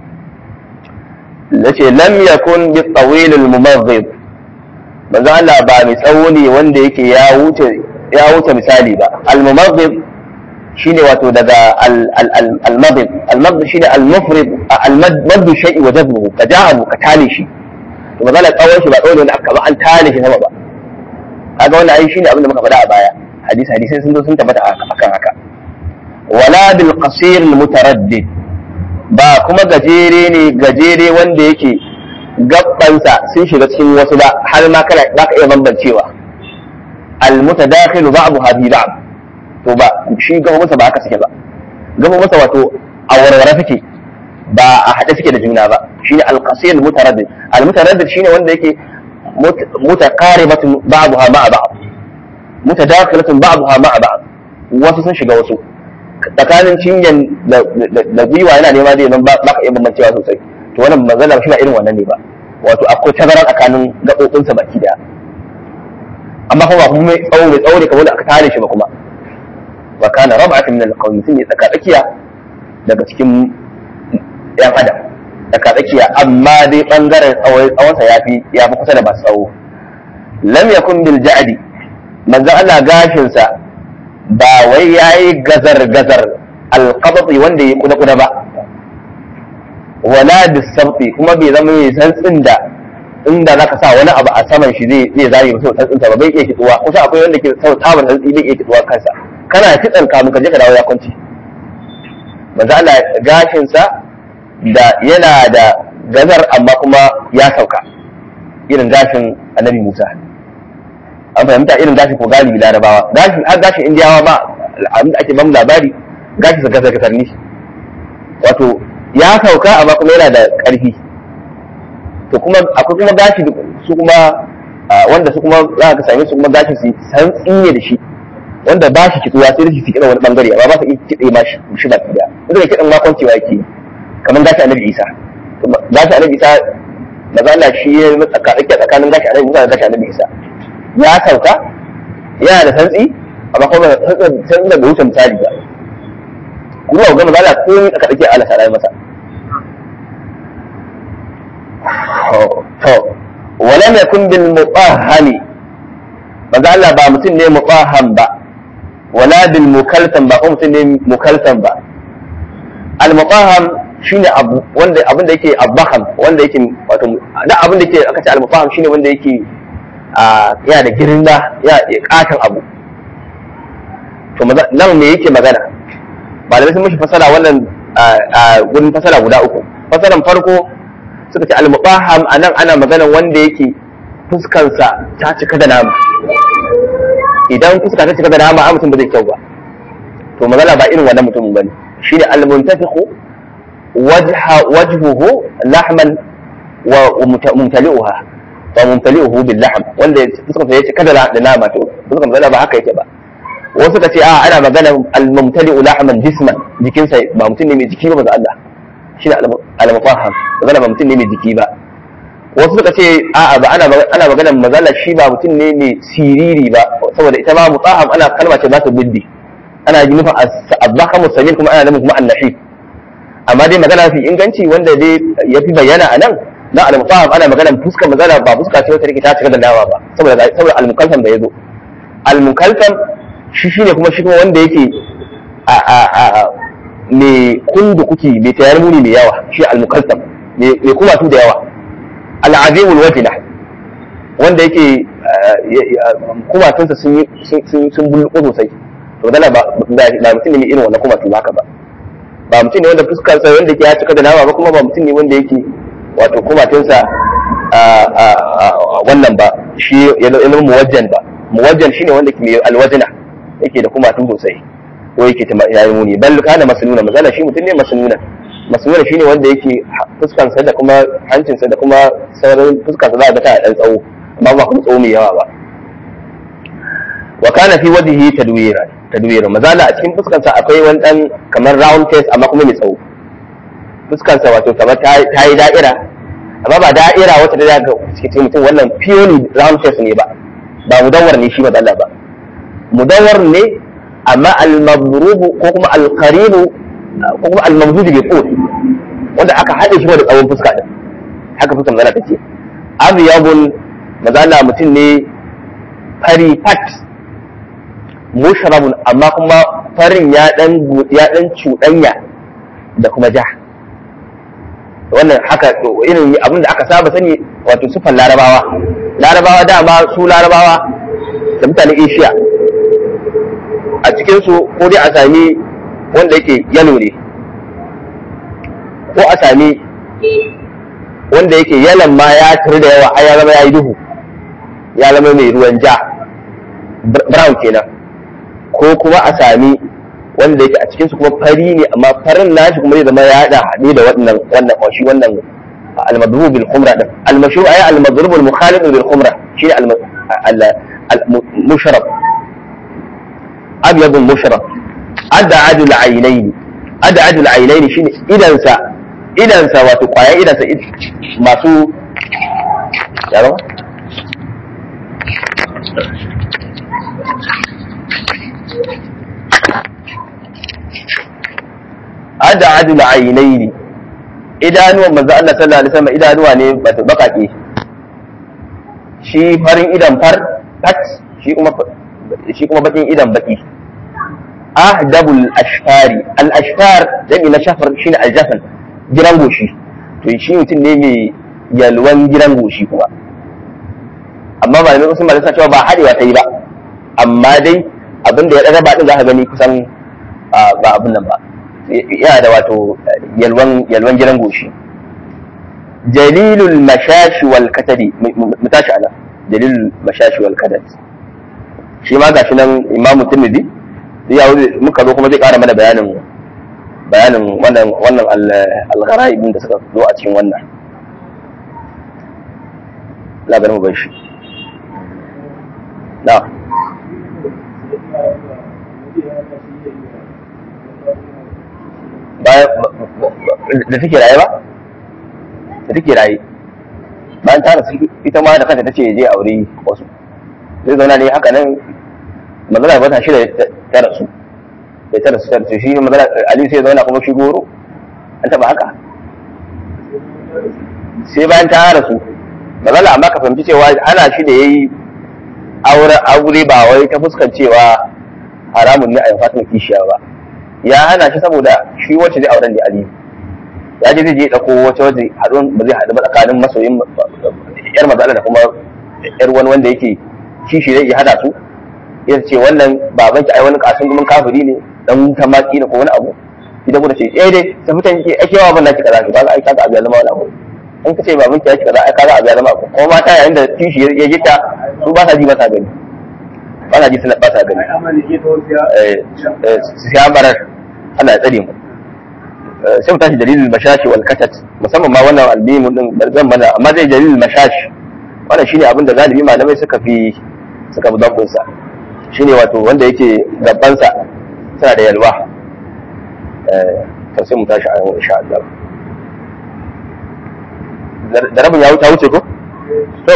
yace lam yakun bi tawil al mumaghib manzo Allah ba mai tsawo ne wanda yake ya wuce ya wuce misali ba al mumaghib shine wato daga al al al al maghrib al maghrib shine al mufrid al mad shay'i wa jabruhu ka ja'alu ka tale shi to manzo Allah tsawon shi ba tsawon ne aka ba an tale shi sama ba kaga wannan ai shine abin da muka faɗa a baya hadisi hadisai sun zo sun tabbata akan haka wala bil qasir al mutaraddid ba kuma gajere ne gajere wanda yake gabbansa sun shiga cikin wasu ba har ma kana ba ka iya bambancewa al mutadakhilu ba'daha bi ba'd to ba shi gaba masa ba haka suke ba gaba masa wato a warware suke ba a haɗe suke da juna ba shine al qasir al mutaraddid al mutaraddid shine wanda yake mutaqaribatun ba'daha ma'a ba'd mutadakhilatun ba'daha ma'a ba'd wasu sun shiga wasu tsakanin cinyan da gwiwa yana nema da yanzu ba ka iya bambancewa sosai to wannan manzala shi ba irin wannan ne ba wato akwai tazara tsakanin gaɓoɓinsa baki daya amma kuma ba kuma mai tsawo mai tsawo ne kamar da aka tare shi ba kuma wa kana rab'atun min al-qawm mutum ne tsaka tsakiya daga cikin yan adam tsaka tsakiya amma dai bangaren tsawonsa ya fi ya fi kusa da masu tsawo lam yakun bil ja'di manzon Allah gashinsa ba wai yayi gazar gazar alqabti wanda ya kuda kuda ba wala bisabti kuma bai zama mai santsin da inda zaka sa wani abu a saman shi zai zai zare musu santsin sa ba bai iya kitsuwa kusa akwai wanda ke sau tsaban santsi bai iya kitsuwa kansa kana kitsan kamun ka je ka dawo ya kwanci manzo Allah gashin sa da yana da gazar amma kuma ya sauka irin gashin annabi Musa an fahimta irin gashin ko galibi larabawa gashin har gashin indiyawa ba abin da ake bamu labari gashin sa gazar gazar ne wato ya sauka amma kuma yana da ƙarfi to kuma akwai kuma gashi su kuma wanda su kuma za ka same su kuma gashin su san tsinye da shi wanda ba shi kitsuwa sai da shi kiɗa wani bangare amma ba su iya kiɗe ma shi ba kiɗa wanda da kiɗan makon cewa yake kamar gashi annabi isa gashi annabi isa maza Allah shi ya tsakanin tsakanin gashi annabi Musa da gashi annabi isa ya sauka yana da santsi amma kuma santsi da bai wuce misali ba kuma ga maza Allah ko aka dake Allah ta masa to walam yakun bil mutahhami maza Allah ba mutum ne mutahham ba wala bil mukaltam ba ko mutum ne mukaltam ba al mutahham shine abu wanda abin da yake abbaham wanda yake wato da abin da yake aka ce al mutahham shine wanda yake yana da girma ya katon abu to nan me yake magana malamai sun mishi fasara wannan gurin fasara guda uku fasaran farko suka ce al-mubaham anan ana magana wanda yake fuskansa ta cika da nama idan fuska ta cika da nama a mutum ba zai kyau ba to magana ba irin wannan mutumin bane shine al-muntafiqu wajha wajhuhu lahman wa mumtali'uha wa mumtali'uhu bil lahm wanda fuskansa ya cika da nama to fuskan magana ba haka yake ba wasu ka ce a ana magana al-mumtali lahman jisman jikinsa ba mutum ne mai jiki ba maza Allah shi ne al-mufaham magana ba mutum ne mai jiki ba wasu suka ce a ba ana ana magana maza Allah shi ba mutum ne mai siriri ba saboda ita ma mutaham ana kalma ce ba ta biddi ana yi nufin azzahamu samin kuma ana nufin kuma annahi amma dai magana fi inganci wanda dai ya fi bayyana a nan na al-mufaham ana magana fuskar maza ba fuska ce wata take ta cika da dawa ba saboda saboda al-mukallam da yazo al-mukallam shi shi ne kuma shi kuma wanda yake a a a mai kundu kuki mai tayar muni mai yawa shi al-mukallam mai kuma su da yawa al-azimul wajina wanda yake kumatunsa sun sun bulluko sosai to dala ba ba mutum ne mai irin wannan kumatu haka ba ba mutum ne wanda fuskar sa wanda yake ya cika da nama ba kuma ba mutum ne wanda yake wato kumatunsa wannan ba shi ya zama muwajjan ba muwajjan shine wanda ke mai alwajina yake da kuma tun sosai ko yake ta yayi muni bal kana masnuna misala shi mutum ne masnuna masnuna shine wanda yake fuskan sa da kuma hancin sa da kuma sauran fuskan sa za ga ta dan tsawo amma ba kuma tsawo mai yawa ba wa kana fi wajhihi tadwira tadwira mazala a cikin fuskarsa akwai wani dan kamar round face amma kuma mai tsawo fuskarsa wato kamar ta yi da'ira amma ba da'ira wata da ga cikin mutum wannan purely round face ne ba ba mudawwar ne shi mazala ba mudawwar ne amma al-mabrubu ko kuma al-qaribu ko kuma al-mamdud bi qut wanda aka haɗe shi da tsawon fuska din haka fuskar mazala take abyabun mazala mutum ne fari fat mushrabun amma kuma farin ya dan ya dan cuɗanya da kuma ja wannan haka irin abin da aka saba sani wato sufan larabawa larabawa dama su larabawa da mutanen asia a cikinsu ko dai a sami wanda yake yalo ne ko a sami wanda yake yalan ma ya tare da yawa ya zama ya yi duhu ya zama mai ruwan ja brown kenan ko kuma a sami wanda yake a cikinsu kuma fari ne amma farin nashi kuma zai zama ya haɗa haɗe da wannan wannan ƙwashi wannan almadrubu bil khumra din almashru ay almadrubu al mukhalif bil khumra shi ne al mushrab abyad al mushrab ad'ad al aynayn ad'ad al aynayn shine idan sa idan sa wato kwayan idan sa masu yaro ada adul ainaini idanuwan manzo Allah sallallahu alaihi wasallam idanuwa ne bata bakake shi farin idan far fat shi kuma shi kuma bakin idan baki ahdabul ashfari al ashfar dami na shafar shine aljafan giran goshi to shi mutum ne mai yalwan giran goshi kuma amma ba ne wasu malaka cewa ba hadewa ta yi ba amma dai abin da ya daga ba din za ka gani kusan ba abin nan ba yana da wato yalwan yalwan gidan goshi jalilul mashashi wal katadi mu tashi ana jalilul mashashi wal katad shi ma gashi nan imam tirmidhi ya muka zo kuma zai kara mana bayanin bayanin wannan wannan al-gharaib da suka zo a cikin wannan labarin mu bai shi na da take raye ba da take raye bayan ta rasu ita ma da kanta tace je aure wasu zai zauna ne haka nan magana ba ta shi da ta rasu da ta rasu ta rasu shi magana Ali sai zauna kuma shi goro an taba haka sai bayan ta rasu magana amma ka fahimci cewa ana shi da yayi aure aure ba wai ta fuskancewa haramun ne a yin fatan kishiya ba ya hana shi saboda shi wacce zai auren da Ali ya je zai je dauko wacce wacce haɗuwan ba zai haɗu ba tsakanin masoyin yar mazala da kuma yar wani wanda yake kishi zai iya hada su ya ce wannan baban ki ai wani kasin gumin kafiri ne dan wuta maki ne ko wani abu idan kuma ce eh dai sai mutan yake ake yawa ban naki kaza ki kaga ai kaga abu ya zama wani abu in ka ce baban ki ya ci kaza ai kaga abu ya zama abu kuma mata yayin da kishi ya gita su ba sa ji ba sa gani ba sa ji suna ba sa gani eh siya barar Allah ya tsare mu sai mu tashi dalilin mashashi wal katat musamman ma wannan albimu din zan mana amma zai dalilin mashashi wannan shine abin da galibi malamai suka fi suka fi dabbun sa shine wato wanda yake gaban sa suna da yalwa eh to sai mu tashi a yau insha Allah da rabin ya wuce wuce ko to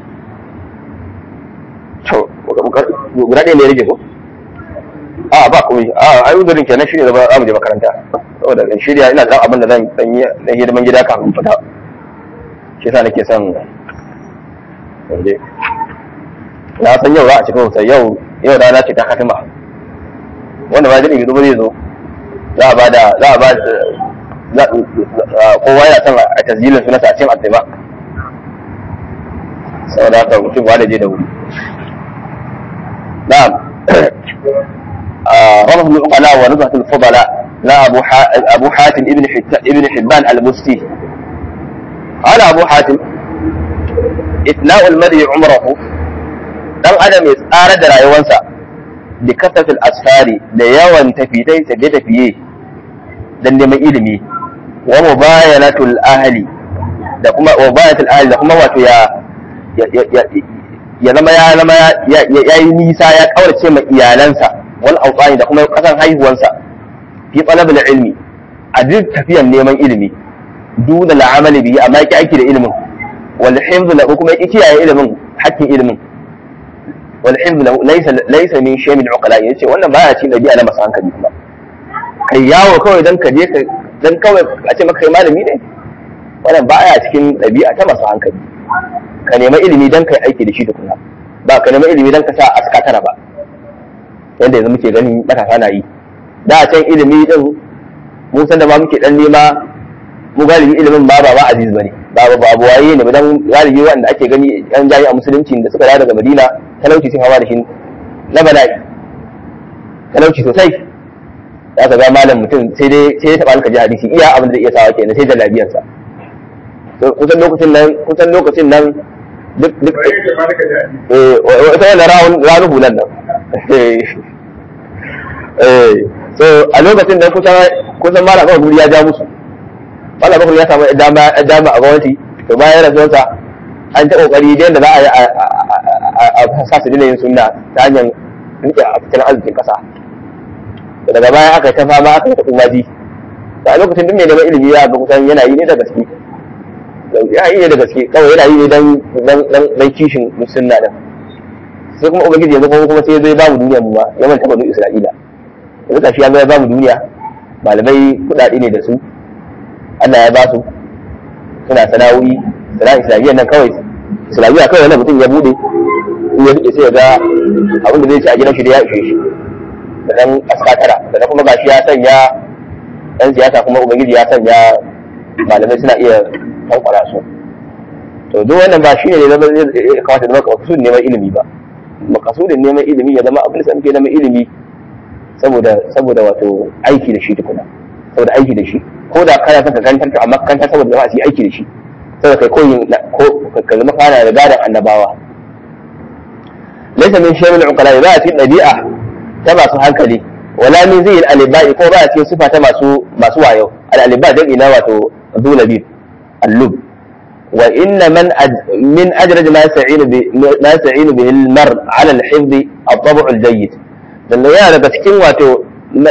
to guda ɗaya ne rage ko a ba komai a ai uzurin kenan shine da za mu je makaranta saboda in shirya ina da abin da zan dan yi na hidiman gida kafin fita shi yasa nake son je na san yau za a cikin sai yau yau rana ce ta katima wanda ba zai zo ba zai zo za a bada za a bada kowa yana son a tasjilin sunansa a cikin addima saboda haka mutum ba da je da wuri na'am رمض العقلاء ونزهة الفضلاء لا أبو أبو حاتم ابن ابن حبان المستي قال أبو حاتم إثناء المرء عمره dan adam ya tsara da rayuwarsa da kasatul asfari da yawan tafiye tafiye tafiye dan neman ilimi wa mubayanatul ahli da kuma mubayanatul ahli da kuma wato ya ya zama ya zama ya yi nisa ya kaurace ma iyalansa wal awsani da kuma kasan haihuwansa fi talabul ilmi a duk tafiyan neman ilimi duna la'amali bihi amma yake aiki da ilimin wal hifz lahu kuma yake kiyaye ilimin hakkin ilimin wal hifz lahu laysa laysa min shay'in uqala yace wannan baya cikin dabi'a na masu hankali kuma kai yawo kawai dan ka je ka dan kawai a ce maka kai malami ne wannan baya cikin dabi'a ta masu hankali ka nema ilimi dan kai aiki da shi tukuna ba ka nema ilimi dan ka sa aska tara ba yanda yanzu muke ganin matasa na yi da can ilimi din mun san da ma muke dan nema mu galibi ilimin ba ba ba aziz bane ba ba abu waye ne dan galibi wanda ake gani yan jami'a musulunci da suka dawo daga Madina talauci sun hawa da shi na bala'i talauci sosai za ka ga malam mutum sai dai sai ya taba alka ji hadisi iya abin da zai iya sawa kenan sai jallabiyar sa kusan lokacin nan kusan lokacin nan duk duk eh wata wannan rawun ranu hulan nan eh so a lokacin da kusan kusan malam kawai ya ja musu malam bakar ya samu dama dama a gwamnati to bayan rasuwarsa an ta kokari da yadda za a yi a sa su dina yin sunna ta hanyar rike a fitin arzikin kasa daga baya aka ta fama aka ta umaji a lokacin duk mai neman ilimi ya ga kusan yana yi ne da gaske ya yi ne da gaske kawai yana yi ne dan dan kishin sunna din sai kuma ubangiji yanzu kuma kuma sai zai babu duniya mu ba ya manta banu isra'ila yanzu kashi ya zai babu duniya malamai kudade ne da su Allah ya ba su suna sana'o'i sana'a islamiyyar nan kawai islamiyya kawai wannan mutum ya bude in ya rike sai ya ga abin da zai ci a gidan shi da ya ishe shi da dan askatara da kuma gashi ya sanya dan siyasa kuma ubangiji ya sanya malamai suna iya tankwara su to duk wannan ba shine ne zama ya kamata da makasudin neman ilimi ba makasudin neman ilimi ya zama abin da muke neman ilimi saboda saboda wato aiki da shi tukuna saboda aiki da shi ko da kana son ka kantar a makantar saboda jama'a su yi aiki da shi saboda kai koyin ko ka zama kana da gadan annabawa laysa min shay'in uqala ba cikin dabi'a ta masu hankali wala min zai al-alibai ko ba cikin sifa ta masu masu wayo al-aliba dan ina wato zulabib al-lub wa inna man min ajrad ma sa'inu bi ma sa'inu bihi al-mar 'ala al-hifdh at-tab' al-jayyid dan ya daga cikin wato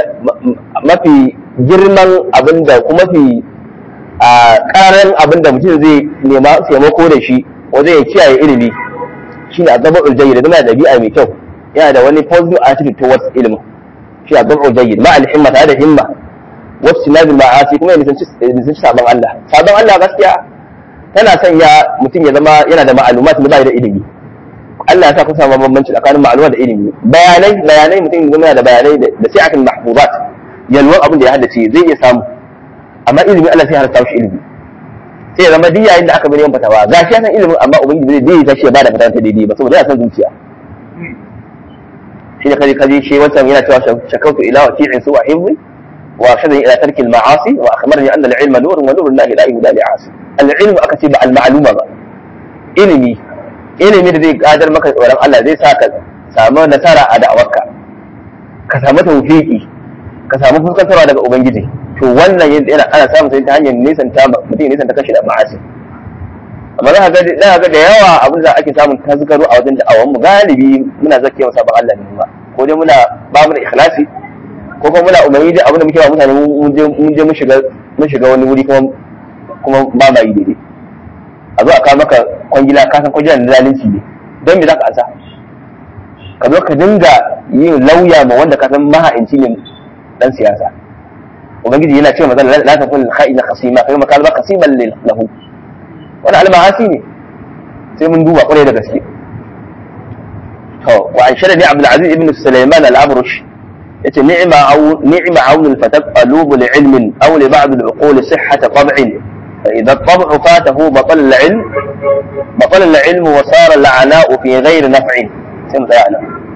mafi girman abinda kuma fi a karan abinda mutum zai nema taimako da shi wajen ya kiyaye ilimi shi ne azabar uljayi da zama da ɗabi'a mai kyau yana da wani positive attitude towards ilimi shi azabar uljayi ma alhimma tare da himma wasu sinadin ma'asi kuma ya nisanci sabon Allah sabon Allah gaskiya tana sanya mutum ya zama yana da ma'alumat da bai da ilimi Allah ya sa kun samu bambanci tsakanin ma'aluma da ilimi bayanai bayanai mutum yana da bayanai da sai akan mahfuzat yalwan abin da ya haddace zai iya samu amma ilimi Allah sai harta shi ilimi sai ya zama duk yayin da aka bari yan fatawa ga shi ya san ilimin amma ubangiji zai zai tashi ya bada fatawa ta daidai ba saboda ya san zuciya shi ne kaje kaje shi wancan yana cewa shakautu ila wa ti'in su wa hibbi wa shadani ila tarki al-ma'asi wa akhbarani anna al-ilma nurun wa nurun lahi la yuhda li 'asi al-ilmu aka ce ba al-ma'luma ba ilimi ilimi da zai gadar maka tsoron Allah zai sa ka samu nasara a da'awarka ka samu tawfiki ka samu fuskantarwa daga ubangiji to wannan yana ana samun sai ta hanyar nisan ta mutum nisan ta kashi da ma'asi amma za ka ga ga da yawa abin da ake samun tazgaro a wajen da'awan mu galibi muna zakiya wa sabon Allah ne ba ko dai muna ba mu da ikhlasi ko kuma muna umarni da abin da muke ba mutane mun je mun je mun shiga mun shiga wani wuri kuma kuma ba ma yi daidai a zo a kawo maka kwangila ka san kwangila na zalunci ne don me za ka ansa ka zo ka dinga yin lauya ma wanda ka san maha'inci ne dan siyasa ubangiji yana cewa mazan la ta kun kha'ina khasima kai makal ba khasiban lahu wani almahasi ne sai mun duba kwarai da gaske to wa an shara ni abdul aziz ibn sulaiman al-abrush yace ni'ma aw ni'ma awn al-fatab qalub li ilm aw li ba'd al-uqul sihhat tab'in فإذا الطبع فاته بطل العلم بطل العلم وصار العناء في غير نفع سمت يعني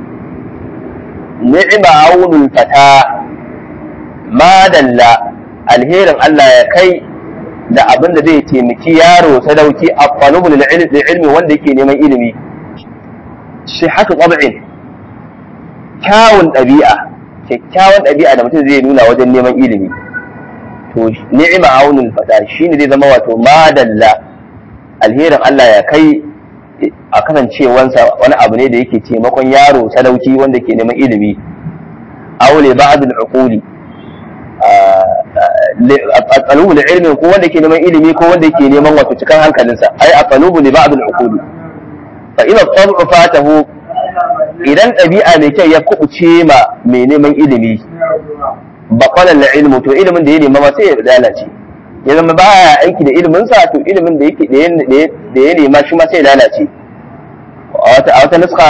نعم عون الفتى ما دل alherin Allah ya kai da abin da zai taimaki yaro sadauki a falubul ilmi wanda yake neman ilimi shi haka ƙwab'in kyawun ɗabi'a kyakkyawan ɗabi'a da mutum zai nuna wajen neman ilimi to ni'ima aunul fata shine zai zama wato madalla alherin Allah ya kai a kasancewansa wani abu ne da yake taimakon yaro sadauki wanda ke neman ilimi aule ba'd al-uquli aqalubu ilmi ko wanda ke neman ilimi ko wanda ke neman wato cikan hankalinsa ai aqalubu li ba'd al-uquli fa ila tabu fatahu idan ɗabi'a mai kyau ya kubuce ma mai neman ilimi baqala al-ilmu to ilimin da ya nema ma sai ya lalace ya zama baya aiki da ilimin sa to ilimin da yake da ya nema shi ma sai ya lalace a wata nuska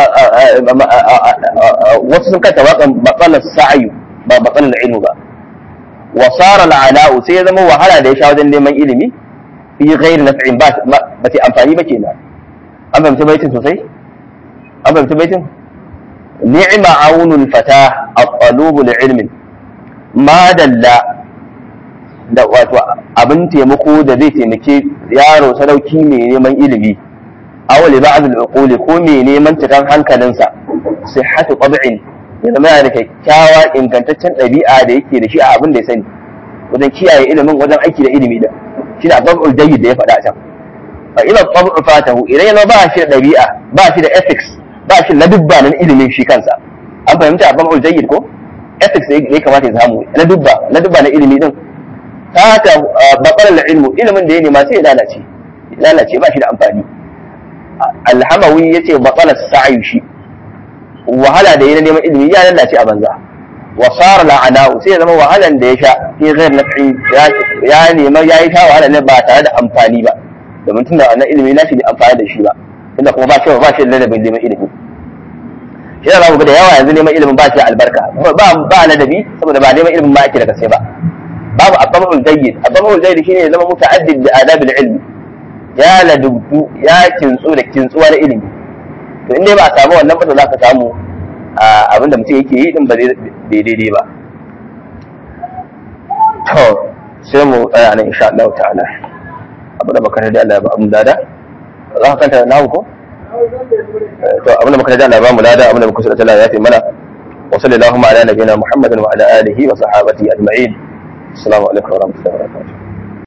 wasu sun kanta waƙan baqala sa'yu ba baqala al-ilmu ba wa sara al-ala'u sai ya zama wahala da ya sha wajen neman ilimi fi ghairi naf'in ba ba ta amfani ba kenan an fahimci baitin sosai an fahimci baitin ni'ma aunul fata at-talubu li ilmin ma dalla da wato abin taimako da zai taimake yaro sadauki mai neman ilimi awali ba'd al-uquli ko mai neman cikan hankalinsa sihhatu tab'in ya zama yana da kyakkyawa ingantaccen ɗabi'a da yake da shi a abin da ya sani wajen kiyaye ilimin wajen aiki da ilimi da shi da tab'ul jayyid da ya faɗa can fa ila tab'u fatahu idan yana ba shi da ɗabi'a ba shi da ethics ba shi na dubba na ilimin shi kansa an fahimta tab'ul jayyid ko ethics da ya kamata ya samu na dubba na dubba na ilimi din ta ta bakar ilmu ilimin da ya nema sai ya lalace lalace ba shi da amfani alhamawi yace baqala sa'yu shi wahala da yana neman ilimi ya lalace a banza wa sara la'ana'u sai ya zama wahalan da ya sha fi ghair naf'i ya nema ya yi sha wahala ne ba tare da amfani ba domin tunda wannan ilimi na shi bai amfani da shi ba tunda kuma ba shi ba shi da ladabin neman ilimi shi da zamu ga da yawa yanzu neman ilimin ba shi da albarka ba ba ladabi saboda ba neman ilimin ma ake da gaske ba babu abamul jayyid abamul jayyid shine ya zama muta'addid da adabil ilmi ya ladubtu ya kintsu da kintsuwa na ilimi to inda ba a samu wannan ba za ka samu abinda mutum yake yi din ba daidai ba to sai mu tsaya nan insha Allah ta'ala abu da baka da Allah ba mu dada za ka kanta nahu ko to abin da muka da Allah ba mu lada abin da muka da Allah ya fi mana wa sallallahu ala nabiyina muhammadin wa ala alihi wa sahabati ajma'in السلام عليكم ورحمة الله وبركاته